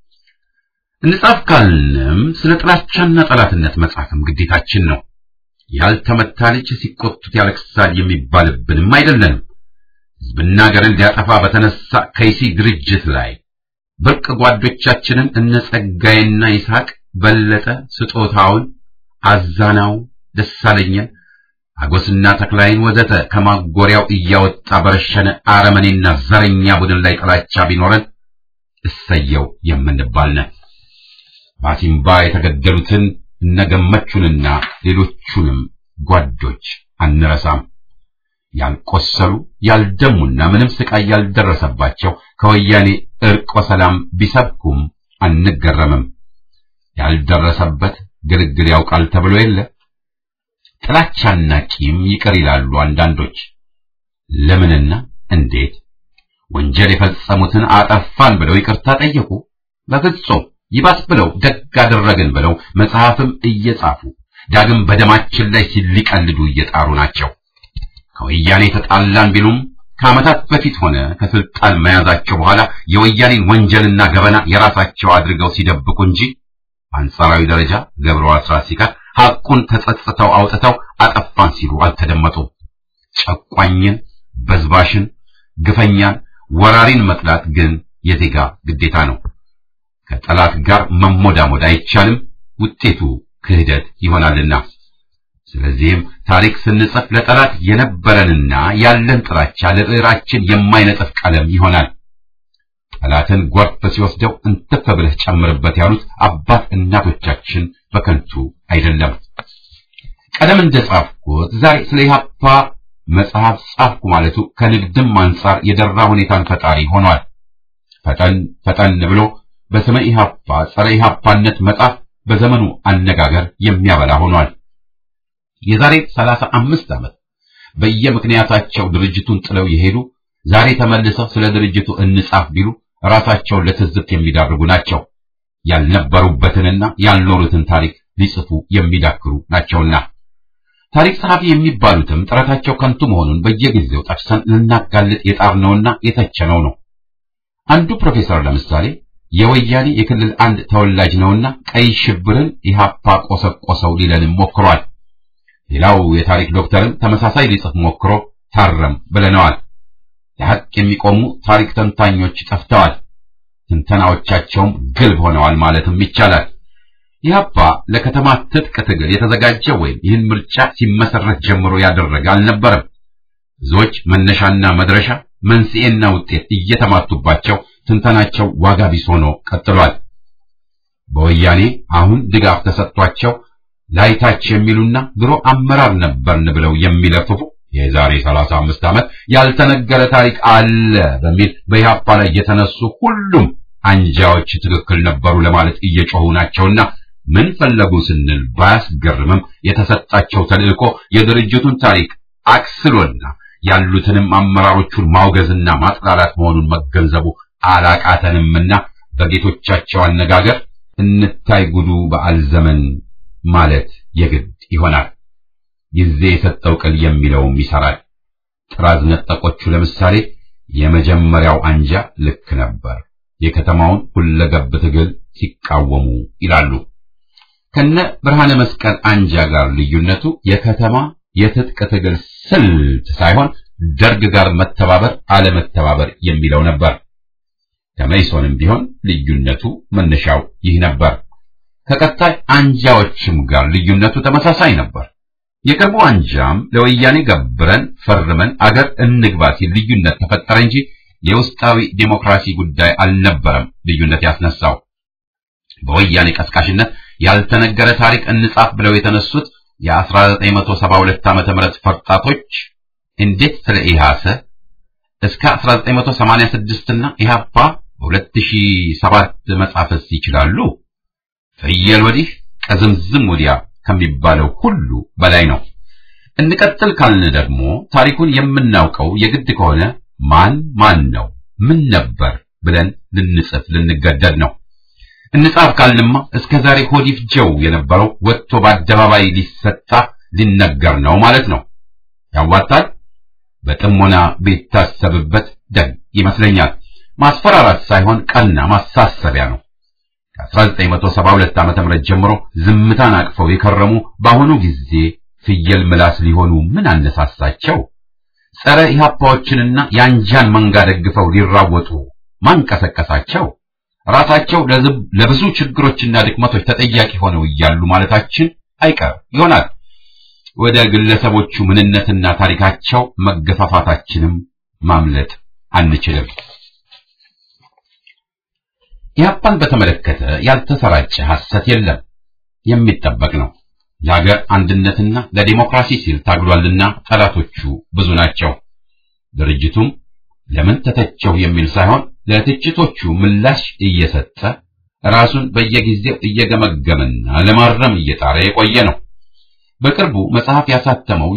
[SPEAKER 5] እንጻፍ ካልንም ስለ ጥላቻና ጠላትነት መጻፍም ግዴታችን ነው። ያልተመታ ልጅ ሲቆጡት ያለቅሳል የሚባልብንም አይደለንም። ህዝብና ሀገርን ሊያጠፋ በተነሳ ከይሲ ድርጅት ላይ ብርቅ ጓዶቻችንን እነ ጸጋዬና ይስሐቅ በለጠ ስጦታውን፣ አዛናው ደሳለኝን፣ አጎስና ተክላይን ወዘተ ከማጎሪያው እያወጣ በረሸነ አረመኔና ዘረኛ ቡድን ላይ ጥላቻ ቢኖረን እሰየው የምንባል ነን። ባሲምባ የተገደሉትን እነገመቹንና ሌሎቹንም ጓዶች አንረሳም። ያልቆሰሉ ያልደሙና ምንም ስቃይ ያልደረሰባቸው ከወያኔ እርቆ ሰላም ቢሰብኩም አንገረምም። ያልደረሰበት ግልግል ያውቃል ተብሎ የለ። ጥላቻና ቂም ይቅር ይላሉ አንዳንዶች። ለምንና እንዴት? ወንጀል የፈጸሙትን አጠፋን ብለው ይቅርታ ጠየቁ? በፍጹም። ይባስ ብለው ደግ አደረግን ብለው መጽሐፍም እየጻፉ ዳግም በደማችን ላይ ሲሊቀልዱ እየጣሩ ናቸው። ከወያኔ ተጣላን ቢሉም ከዓመታት በፊት ሆነ ከስልጣን መያዛቸው በኋላ የወያኔን ወንጀልና ገበና የራሳቸው አድርገው ሲደብቁ እንጂ በአንጻራዊ ደረጃ ገብረ አስራት ሲቀር ሐቁን ተጸጽተው አውጥተው አጠፋን ሲሉ አልተደመጡም። ጨቋኝን፣ በዝባሽን፣ ግፈኛን፣ ወራሪን መጥላት ግን የዜጋ ግዴታ ነው። ከጠላት ጋር መሞዳሞድ አይቻልም፣ ውጤቱ ክህደት ይሆናልና። ስለዚህም ታሪክ ስንጽፍ ለጠላት የነበረንና ያለን ጥላቻ ለብዕራችን የማይነጥፍ ቀለም ይሆናል። ጠላትን ጎርፍ ሲወስደው እንትፍ ብለህ ጨምርበት ያሉት አባት እናቶቻችን በከንቱ አይደለም። ቀደም እንደጻፍኩት ዛሬ ስለ ኢህአፓ መጽሐፍ ጻፍኩ ማለቱ ከንግድም አንጻር የደራ ሁኔታን ፈጣሪ ሆኗል። ፈጠን ፈጠን ብሎ በስመ ኢህአፓ ጸረ ኢህአፓነት መጽሐፍ በዘመኑ አነጋገር የሚያበላ ሆኗል። የዛሬ ሰላሳ አምስት ዓመት በየምክንያታቸው ድርጅቱን ጥለው የሄዱ ዛሬ ተመልሰው ስለ ድርጅቱ እንጻፍ ቢሉ ራሳቸውን ለትዝብት የሚዳርጉ ናቸው። ያልነበሩበትንና ያልኖሩትን ታሪክ ሊጽፉ የሚዳክሩ ናቸውና ታሪክ ጸሐፊ የሚባሉትም ጥረታቸው ከንቱ መሆኑን በየጊዜው ጠቅሰን ልናጋልጥ የጣርነውና የተቸነው ነው። አንዱ ፕሮፌሰር ለምሳሌ የወያኔ የክልል አንድ ተወላጅ ነውና ቀይ ሽብርን ኢህአፓ ቆሰቆሰው ሊለንም ሞክሯል። ሌላው የታሪክ ዶክተርም ተመሳሳይ ሊጽፍ ሞክሮ ታረም ብለነዋል። ለሐቅ የሚቆሙ ታሪክ ተንታኞች ጠፍተዋል። ትንተናዎቻቸውም ግልብ ሆነዋል ማለትም ይቻላል። ኢህአፓ ለከተማ ትጥቅ ትግል የተዘጋጀ ወይም ይህን ምርጫ ሲመሰረት ጀምሮ ያደረገ አልነበረም። ብዙዎች መነሻና መድረሻ መንስኤና ውጤት እየተማቱባቸው ትንተናቸው ዋጋ ቢስ ሆኖ ቀጥሏል። በወያኔ አሁን ድጋፍ ተሰጥቷቸው ላይታች የሚሉና ድሮ አመራር ነበርን ብለው የሚለፍፉ የዛሬ 35 ዓመት ያልተነገረ ታሪክ አለ በሚል በኢህአፓ ላይ የተነሱ ሁሉም አንጃዎች ትክክል ነበሩ ለማለት እየጮሁ ናቸውና ምን ፈለጉ ስንል ባያስገርምም የተሰጣቸው ተልእኮ የድርጅቱን ታሪክ አክስሎና ያሉትንም አመራሮቹን ማውገዝና ማጥላላት መሆኑን መገንዘቡ አላቃተንምና በጌቶቻቸው አነጋገር እንታይ ጉዱ በዓል ዘመን ማለት የግድ ይሆናል። ጊዜ የሰጠው ቅል የሚለውም ይሰራል። ጥራዝ ነጠቆቹ ለምሳሌ የመጀመሪያው አንጃ ልክ ነበር፣ የከተማውን ሁለገብ ትግል ሲቃወሙ ይላሉ። ከነ ብርሃነ መስቀል አንጃ ጋር ልዩነቱ የከተማ የትጥቅ ትግል ስልት ሳይሆን ደርግ ጋር መተባበር አለመተባበር የሚለው ነበር። ከመይሶንም ቢሆን ልዩነቱ መነሻው ይህ ነበር። ከቀጣይ አንጃዎችም ጋር ልዩነቱ ተመሳሳይ ነበር። የቅርቡ አንጃም ለወያኔ ገብረን ፈርመን አገር እንግባ ሲል ልዩነት ተፈጠረ እንጂ የውስጣዊ ዴሞክራሲ ጉዳይ አልነበረም ልዩነት ያስነሳው። በወያኔ ቀስቃሽነት ያልተነገረ ታሪክ እንጻፍ ብለው የተነሱት የ1972 ዓመተ ምህረት ፈርጣቶች እንዴት ስለ ኢሃሰ እስከ 1986 እና ኢሃፓ በ2007 መጻፍስ ይችላሉ? ፍየል ወዲህ ቀዝምዝም ወዲያ ከሚባለው ሁሉ በላይ ነው። እንቀጥል ካልን ደግሞ ታሪኩን የምናውቀው የግድ ከሆነ ማን ማን ነው ምን ነበር ብለን ልንጽፍ ልንገደድ ነው። እንጻፍ ካልንማ እስከ ዛሬ ሆዲፍ ጀው የነበረው ወጥቶ በአደባባይ ሊሰጣ ሊነገር ነው ማለት ነው። ያዋጣል። በጥሞና ቢታሰብበት ደግ ይመስለኛል። ማስፈራራት ሳይሆን ቀና ማሳሰቢያ ነው። ከ1972 ዓመተ ምህረት ጀምሮ ዝምታን አቅፈው የከረሙ በአሁኑ ጊዜ ፍየል ምላስ ሊሆኑ ምን አነሳሳቸው? ጸረ ኢህአፓዎችንና የአንጃን መንጋ ደግፈው ሊራወጡ ማን ቀሰቀሳቸው? ራሳቸው ለብዙ ችግሮችና ድክመቶች ተጠያቂ ሆነው እያሉ ማለታችን አይቀርም ይሆናል። ወደ ግለሰቦቹ ምንነትና ታሪካቸው መገፋፋታችንም ማምለጥ አንችልም። ኢህአፓን በተመለከተ ያልተሰራጨ ሐሰት የለም፣ የሚጠበቅ ነው። ለሀገር አንድነትና ለዲሞክራሲ ሲል ታግሏልና ጠላቶቹ ብዙ ናቸው። ድርጅቱም ለምን ተተቸው የሚል ሳይሆን ለትችቶቹ ምላሽ እየሰጠ ራሱን በየጊዜው እየገመገመና ለማረም እየጣረ የቆየ ነው። በቅርቡ መጽሐፍ ያሳተመው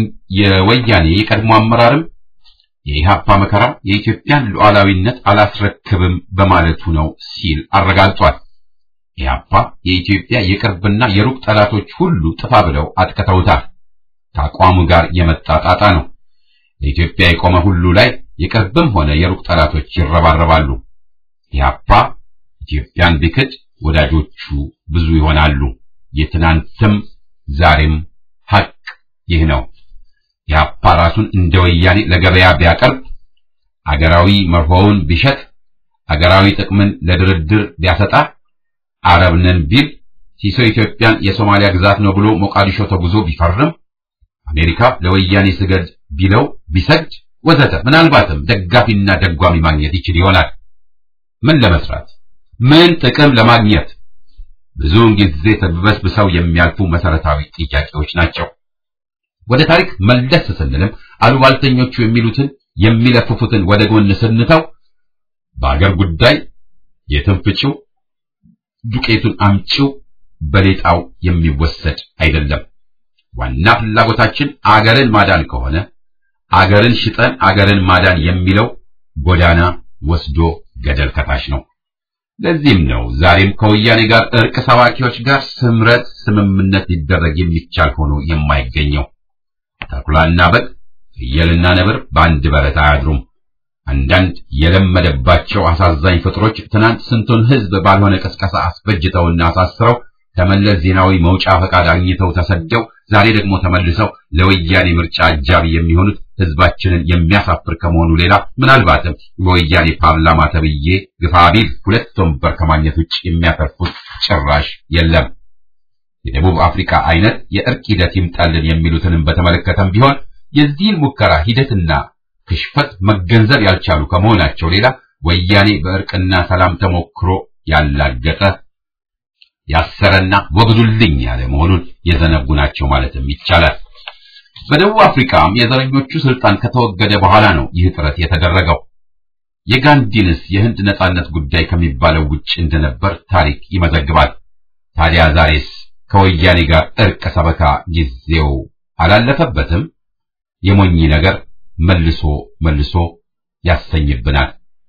[SPEAKER 5] የወያኔ የቀድሞ አመራርም የኢህአፓ መከራ የኢትዮጵያን ሉዓላዊነት አላስረክብም በማለቱ ነው ሲል አረጋግጧል። ኢህአፓ የኢትዮጵያ የቅርብና የሩቅ ጠላቶች ሁሉ ጥፋ ብለው አጥቅተውታል። ከአቋሙ ጋር የመጣ ጣጣ ነው። ለኢትዮጵያ የቆመ ሁሉ ላይ የቅርብም ሆነ የሩቅ ጠላቶች ይረባረባሉ። ኢህአፓ ኢትዮጵያን ቢክድ ወዳጆቹ ብዙ ይሆናሉ። የትናንትም ዛሬም ሐቅ ይህ ነው። ኢህአፓ ራሱን እንደ ወያኔ ለገበያ ቢያቀርብ፣ አገራዊ መርሆውን ቢሸጥ፣ አገራዊ ጥቅምን ለድርድር ቢያሰጣ፣ አረብ ነን ቢል፣ ሲሶ ኢትዮጵያን የሶማሊያ ግዛት ነው ብሎ ሞቃዲሾ ተጉዞ ቢፈርም፣ አሜሪካ ለወያኔ ስገድ ቢለው ቢሰግድ፣ ወዘተ ምናልባትም ደጋፊና ደጓሚ ማግኘት ይችል ይሆናል። ምን ለመስራት ምን ጥቅም ለማግኘት? ብዙውን ጊዜ ተበስብሰው የሚያልፉ መሰረታዊ ጥያቄዎች ናቸው። ወደ ታሪክ መለስ ስንልም አሉባልተኞቹ የሚሉትን የሚለፍፉትን ወደ ጎን ስንተው በአገር ጉዳይ የትንፍጪው ዱቄቱን አምጪው በሌጣው የሚወሰድ አይደለም። ዋና ፍላጎታችን አገርን ማዳን ከሆነ አገርን ሽጠን አገርን ማዳን የሚለው ጎዳና ወስዶ ገደል ከታች ነው። ለዚህም ነው ዛሬም ከወያኔ ጋር እርቅ ሰባኪዎች ጋር ስምረት ስምምነት ሊደረግ የሚቻል ሆኖ የማይገኘው። ተኩላና በግ ፍየልና ነብር በአንድ በረት አያድሩም። አንዳንድ የለመደባቸው አሳዛኝ ፍጥሮች ትናንት ስንቱን ሕዝብ ባልሆነ ቅስቀሳ አስፈጅተውና አሳስረው ከመለስ ዜናዊ መውጫ ፈቃድ አግኝተው ተሰደው ዛሬ ደግሞ ተመልሰው ለወያኔ ምርጫ አጃቢ የሚሆኑት ሕዝባችንን የሚያሳፍር ከመሆኑ ሌላ ምናልባትም በወያኔ ፓርላማ ተብዬ ግፋቢል ሁለት ወንበር ከማግኘት ውጭ የሚያተርፉት ጭራሽ የለም። የደቡብ አፍሪካ አይነት የእርቅ ሂደት ይምጣልን የሚሉትንም በተመለከተም ቢሆን የዚህን ሙከራ ሂደትና ክሽፈት መገንዘብ ያልቻሉ ከመሆናቸው ሌላ ወያኔ በእርቅና ሰላም ተሞክሮ ያላገጠ ያሰረና ወግዱልኝ ያለ መሆኑን የዘነጉ ናቸው ማለትም ይቻላል። በደቡብ አፍሪካም የዘረኞቹ ስልጣን ከተወገደ በኋላ ነው ይህ ጥረት የተደረገው። የጋንዲንስ የህንድ ነጻነት ጉዳይ ከሚባለው ውጭ እንደነበር ታሪክ ይመዘግባል። ታዲያ ዛሬስ ከወያኔ ጋር እርቅ ሰበካ ጊዜው አላለፈበትም? የሞኝ ነገር መልሶ መልሶ ያሰኝብናል።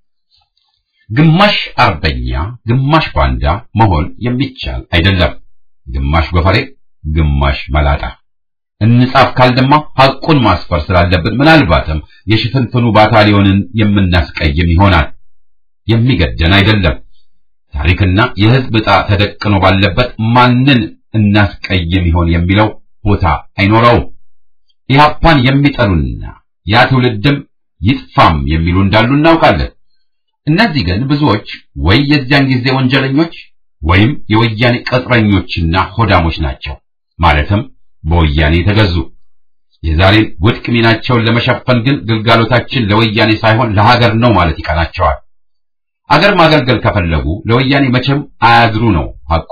[SPEAKER 5] ግማሽ አርበኛ ግማሽ ባንዳ መሆን የሚቻል አይደለም። ግማሽ ጎፈሬ ግማሽ መላጣ እንጻፍ ካልደማ ሐቁን ማስፈር ስላለብን ምናልባትም የሽፍንፍኑ ባታሊዮንን የምናስቀይም ይሆናል። የሚገደን አይደለም። ታሪክና የሕዝብ ዕጣ ተደቅኖ ባለበት ማንን እናስቀይም ይሆን የሚለው ቦታ አይኖረውም። ኢህአፓን የሚጠሉና ያ ትውልድም ይጥፋም የሚሉ እንዳሉ እናውቃለን። እነዚህ ግን ብዙዎች ወይ የዚያን ጊዜ ወንጀለኞች ወይም የወያኔ ቅጥረኞችና ሆዳሞች ናቸው። ማለትም በወያኔ ተገዙ። የዛሬን ውድቅ ሚናቸውን ለመሸፈን ግን ግልጋሎታችን ለወያኔ ሳይሆን ለሀገር ነው ማለት ይቀናቸዋል። አገር ማገልገል ከፈለጉ ለወያኔ መቼም አያድሩ ነው ሐቁ።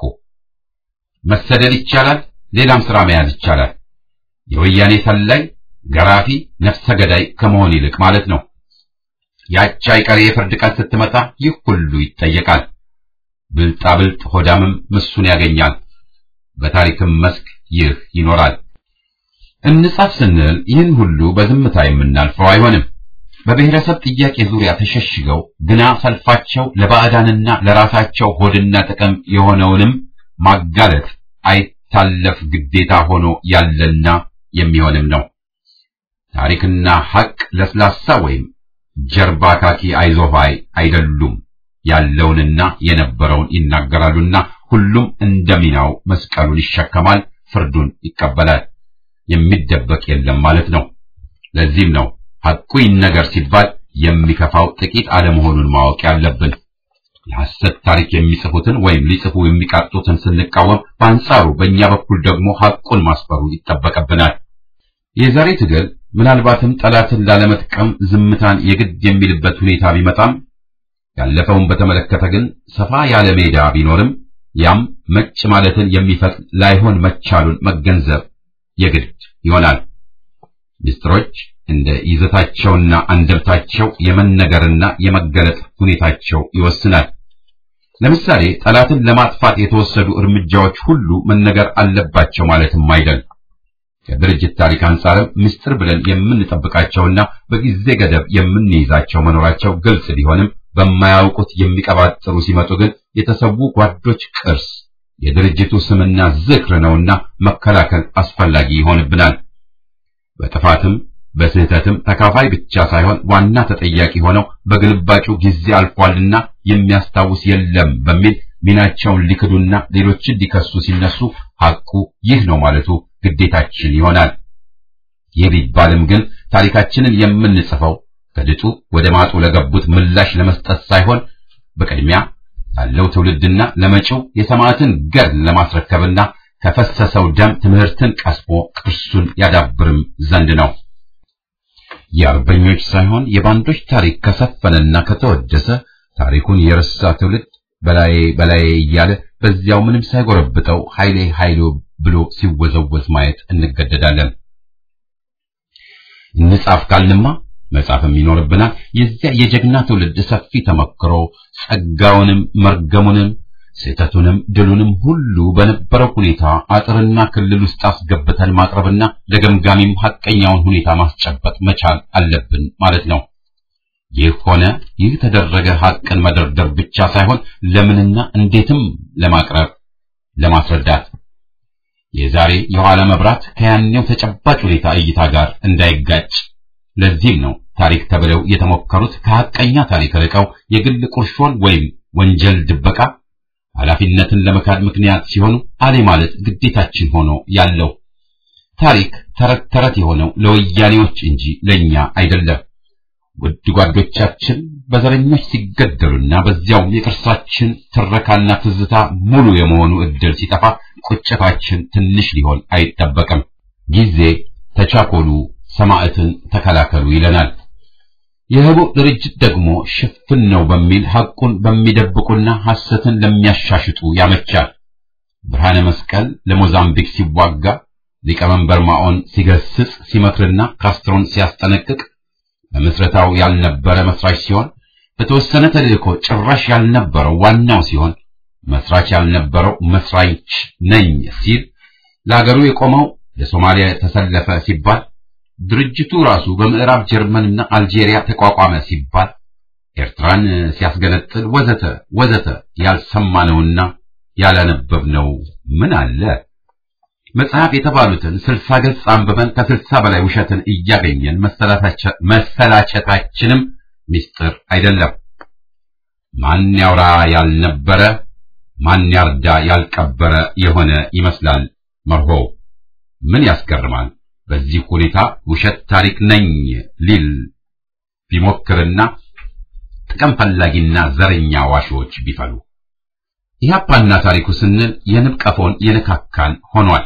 [SPEAKER 5] መሰደድ ይቻላል፣ ሌላም ስራ መያዝ ይቻላል። የወያኔ ሰላይ፣ ገራፊ፣ ነፍሰ ገዳይ ከመሆን ይልቅ ማለት ነው። ያቺ አይቀሬ የፍርድ ቀን ስትመጣ ይህ ሁሉ ይጠየቃል። ብልጣ ብልጥ ሆዳምም ምሱን ያገኛል። በታሪክም መስክ ይህ ይኖራል። እንጻፍ ስንል ይህን ሁሉ በዝምታ የምናልፈው አይሆንም። በብሔረሰብ ጥያቄ ዙሪያ ተሸሽገው ግና ሰልፋቸው ለባዕዳንና ለራሳቸው ሆድና ጥቅም የሆነውንም ማጋለጥ አይታለፍ ግዴታ ሆኖ ያለና የሚሆንም ነው። ታሪክና ሐቅ ለስላሳ ወይም ጀርባ ካኪ አይዞባይ አይደሉም። ያለውንና የነበረውን ይናገራሉና ሁሉም እንደሚናው መስቀሉን ይሸከማል፣ ፍርዱን ይቀበላል። የሚደበቅ የለም ማለት ነው። ለዚህም ነው ሐቁ ይነገር ሲባል የሚከፋው ጥቂት አለመሆኑን ማወቅ ያለብን። የሐሰት ታሪክ የሚጽፉትን ወይም ሊጽፉ የሚቃጡትን ስንቃወም፣ በአንጻሩ በእኛ በኩል ደግሞ ሐቁን ማስፈሩ ይጠበቅብናል። የዛሬ ትግል ምናልባትም ጠላትን ላለመጥቀም ዝምታን የግድ የሚልበት ሁኔታ ቢመጣም ያለፈውን በተመለከተ ግን ሰፋ ያለ ሜዳ ቢኖርም ያም መጭ ማለትን የሚፈቅድ ላይሆን መቻሉን መገንዘብ የግድ ይሆናል። ምስጢሮች እንደ ይዘታቸውና አንደምታቸው የመነገርና የመገለጥ ሁኔታቸው ይወስናል። ለምሳሌ ጠላትን ለማጥፋት የተወሰዱ እርምጃዎች ሁሉ መነገር አለባቸው ማለትም አይደል። ከድርጅት ታሪክ አንጻርም ምስጢር ብለን የምንጠብቃቸውና በጊዜ ገደብ የምንይዛቸው መኖራቸው ግልጽ ቢሆንም በማያውቁት የሚቀባጥሩ ሲመጡ ግን የተሰዉ ጓዶች ቅርስ የድርጅቱ ስምና ዝክር ነውና መከላከል አስፈላጊ ይሆንብናል። በጥፋትም በስህተትም ተካፋይ ብቻ ሳይሆን ዋና ተጠያቂ ሆነው በግልባጩ ጊዜ አልፏልና የሚያስታውስ የለም በሚል ሚናቸውን ሊክዱና ሌሎችን ሊከሱ ሲነሱ ሐቁ ይህ ነው ማለቱ ግዴታችን ይሆናል። ይህ ቢባልም ግን ታሪካችንን የምንጽፈው ከድጡ ወደ ማጡ ለገቡት ምላሽ ለመስጠት ሳይሆን በቅድሚያ ላለው ትውልድና ለመጪው የሰማዕትን ገድል ለማስረከብና ከፈሰሰው ደም ትምህርትን ቀስሞ ቅርሱን ያዳብርም ዘንድ ነው። የአርበኞች ሳይሆን የባንዶች ታሪክ ከሰፈነና ከተወደሰ ታሪኩን የረሳ ትውልድ በላዬ በላዬ እያለ በዚያው ምንም ሳይጎረብጠው ኃይሌ ኃይሎ ብሎ ሲወዘወዝ ማየት እንገደዳለን። እንጻፍ ካልንማ መጻፍም ይኖርብናል። የዚያ የጀግና ትውልድ ሰፊ ተመክሮ ጸጋውንም መርገሙንም ስህተቱንም ድሉንም ሁሉ በነበረው ሁኔታ አጥርና ክልል ውስጥ አስገብተን ማቅረብና ለገምጋሚም ሐቀኛውን ሁኔታ ማስጨበጥ መቻል አለብን ማለት ነው። ይህ ሆነ ይህ ተደረገ ሐቅን መደርደር ብቻ ሳይሆን ለምንና እንዴትም ለማቅረብ ለማስረዳት የዛሬ የኋላ መብራት ከያኔው ተጨባጭ ሁኔታ እይታ ጋር እንዳይጋጭ ለዚህም ነው ታሪክ ተብለው የተሞከሩት ከሐቀኛ ታሪክ ርቀው የግል ቁርሾን ወይም ወንጀል ድበቃ ኃላፊነትን ለመካድ ምክንያት ሲሆኑ አሌ ማለት ግዴታችን ሆኖ ያለው ታሪክ ተረት ተረት የሆነው ለወያኔዎች እንጂ ለኛ አይደለም። ውድ ጓዶቻችን በዘረኞች ሲገደሉና በዚያው የቅርሳችን ትረካና ትዝታ ሙሉ የመሆኑ እድል ሲጠፋ ቁጭታችን ትንሽ ሊሆን አይጠበቅም። ጊዜ ተቻኮሉ፣ ሰማዕትን ተከላከሉ ይለናል። የህቡዕ ድርጅት ደግሞ ሽፍን ነው በሚል ሐቁን በሚደብቁና ሐሰትን ለሚያሻሽጡ ያመቻል። ብርሃነ መስቀል ለሞዛምቢክ ሲዋጋ ሊቀመንበር ማኦን ሲገስጽ ሲመክርና ካስትሮን ሲያስጠነቅቅ በምስረታው ያልነበረ መስራች ሲሆን በተወሰነ ተልእኮ ጭራሽ ያልነበረው ዋናው ሲሆን መስራች ያልነበረው መስራች ነኝ ሲል ለአገሩ የቆመው ለሶማሊያ ተሰለፈ ሲባል ድርጅቱ ራሱ በምዕራብ ጀርመንና አልጄሪያ ተቋቋመ ሲባል ኤርትራን ሲያስገነጥል ወዘተ ወዘተ ያልሰማነውና ያላነበብነው ምን አለ? መጽሐፍ የተባሉትን ስልሳ ገጽ አንብበን ከስልሳ በላይ ውሸትን እያገኘን መሰላቸታችንም ምስጢር አይደለም። ማን ያውራ ያልነበረ ማን ያርዳ ያልቀበረ የሆነ ይመስላል መርሆው። ምን ያስገርማል? በዚህ ሁኔታ ውሸት ታሪክ ነኝ ሊል ቢሞክርና ጥቅም ፈላጊና ዘረኛ ዋሾች ቢፈሉ ኢህአፓና ታሪኩ ስንል የንብ ቀፎን የነካካን ሆኗል።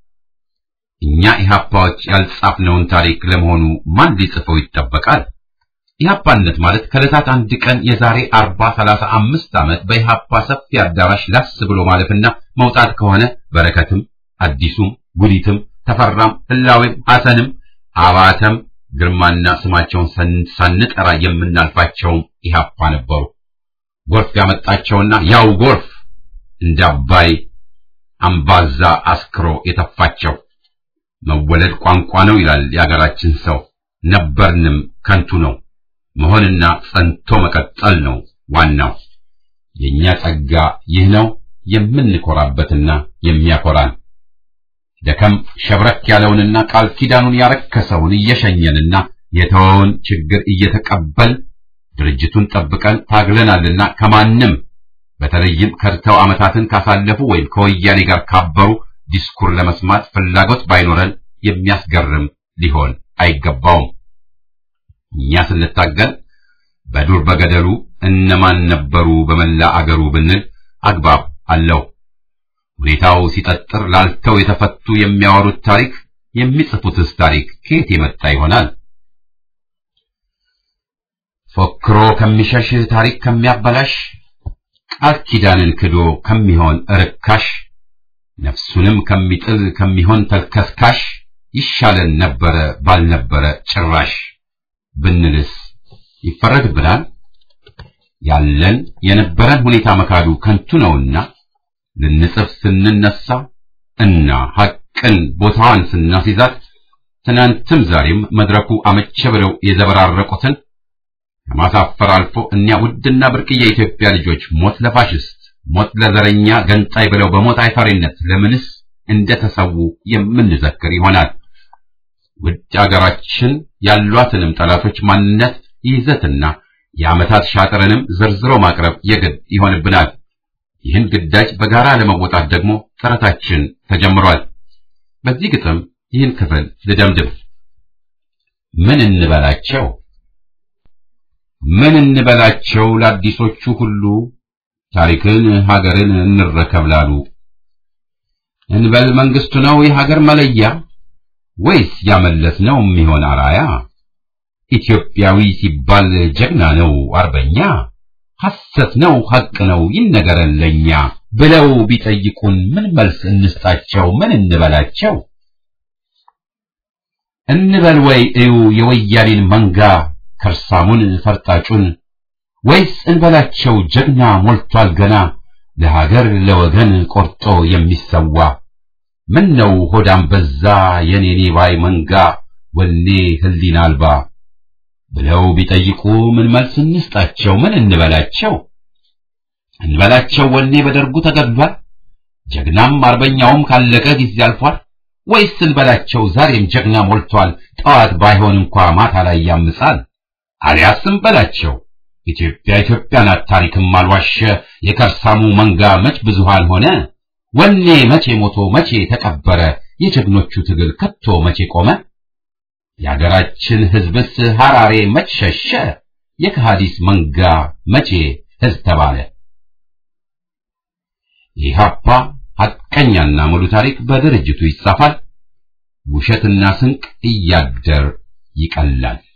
[SPEAKER 5] እኛ ኢህአፓዎች ያልጻፍነውን ታሪክ ለመሆኑ ማን ሊጽፈው ይጠበቃል? ኢህአፓነት ማለት ከዕለታት አንድ ቀን የዛሬ አርባ ሰላሳ አምስት ዓመት በኢህአፓ ሰፊ አዳራሽ ላስ ብሎ ማለፍና መውጣት ከሆነ በረከትም አዲሱም ጉዲትም ተፈራም ህላዌም ሐሰንም አባተም ግርማና ስማቸውን ሳንጠራ የምናልፋቸውም ኢህአፓ ነበሩ። ጎርፍ ያመጣቸውና ያው ጎርፍ እንደ አባይ አምባዛ አስክሮ የተፋቸው መወለድ ቋንቋ ነው ይላል የአገራችን ሰው። ነበርንም ከንቱ ነው። መሆንና ጸንቶ መቀጠል ነው ዋናው። የኛ ጸጋ ይህ ነው የምንኮራበትና የሚያኮራን። ደከም ሸብረክ ያለውንና ቃል ኪዳኑን ያረከሰውን እየሸኘንና የተወውን ችግር እየተቀበል ድርጅቱን ጠብቀን ታግለናልና ከማንም በተለይም ከድተው ዓመታትን ካሳለፉ ወይም ከወያኔ ጋር ካበሩ ዲስኩር ለመስማት ፍላጎት ባይኖረን የሚያስገርም ሊሆን አይገባውም። እኛ ስንታገል በዱር በገደሉ እነማን ነበሩ በመላ አገሩ ብንል አግባብ አለው። ሁኔታው ሲጠጥር ላልተው የተፈቱ የሚያወሩት ታሪክ የሚጽፉትስ ታሪክ ከየት የመጣ ይሆናል? ፎክሮ ከሚሸሽ ታሪክ ከሚያበላሽ ቃል ኪዳንን ክዶ ከሚሆን ርካሽ ነፍሱንም ከሚጥል ከሚሆን ተልከስካሽ ይሻለን ነበረ ባልነበረ ጭራሽ ብንልስ ይፈረድብናል። ያለን የነበረን ሁኔታ መካዱ ከንቱ ነውና ልንጽፍ ስንነሳ እና ሐቅ ሐቅን ቦታዋን ስናስይዛት ትናንትም ዛሬም መድረኩ አመቸ ብለው የዘበራረቁትን ከማሳፈር አልፎ እኒያ ውድና ብርቅዬ የኢትዮጵያ ልጆች ሞት ለፋሽስት ሞት ለዘረኛ ገንጣይ ብለው በሞት አይፈሪነት ለምንስ እንደተሰዉ የምንዘክር ይሆናል። ውድ አገራችን ያሏትንም ጠላቶች ማንነት ይዘትና የዓመታት ሻጥርንም ዘርዝሮ ማቅረብ የግድ ይሆንብናል። ይህን ግዳጅ በጋራ ለመወጣት ደግሞ ጥረታችን ተጀምሯል። በዚህ ግጥም ይህን ክፍል ልደምድም። ምን እንበላቸው ምን እንበላቸው ለአዲሶቹ ሁሉ ታሪክን ሀገርን እንረከብ ላሉ እንበል መንግስቱ ነው የሀገር መለያ ወይስ ያመለስ ነው የሚሆን አራያ? ኢትዮጵያዊ ሲባል ጀግና ነው አርበኛ፣ ሐሰት ነው ሐቅ ነው ይነገረን ለኛ ብለው ቢጠይቁን ምን መልስ እንስጣቸው? ምን እንበላቸው? እንበል ወይ እዩ የወያኔን መንጋ ከርሳሙን ፈርጣጩን ወይስ እንበላቸው ጀግና ሞልቷል ገና ለሀገር ለወገን ቆርጦ የሚሰዋ ምን ነው ሆዳም በዛ የኔኔ ባይ መንጋ ወኔ ህሊና አልባ ብለው ቢጠይቁ ምን መልስ እንስጣቸው? ምን እንበላቸው? እንበላቸው ወኔ በደርጉ ተገድሏል፣ ጀግናም አርበኛውም ካለቀ ጊዜ አልፏል። ወይስ እንበላቸው ዛሬም ጀግና ሞልቷል፣ ጠዋት ባይሆን እንኳ ማታ ላይ ያምጻል። አሊያስ እንበላቸው ኢትዮጵያ ኢትዮጵያ ናት ታሪክም አልዋሸ፣ የከርሳሙ መንጋ መች ብዙሃን ሆነ፣ ወኔ መቼ ሞቶ መቼ ተቀበረ፣ የጀግኖቹ ትግል ከቶ መቼ ቆመ? የአገራችን ሕዝብስ ሐራሬ መች ሸሸ፣ የከሃዲስ መንጋ መቼ ሕዝብ ተባለ? ኢህአፓ ሐቀኛና ሙሉ ታሪክ በድርጅቱ ይጻፋል፣ ውሸትና ስንቅ እያደር ይቀላል።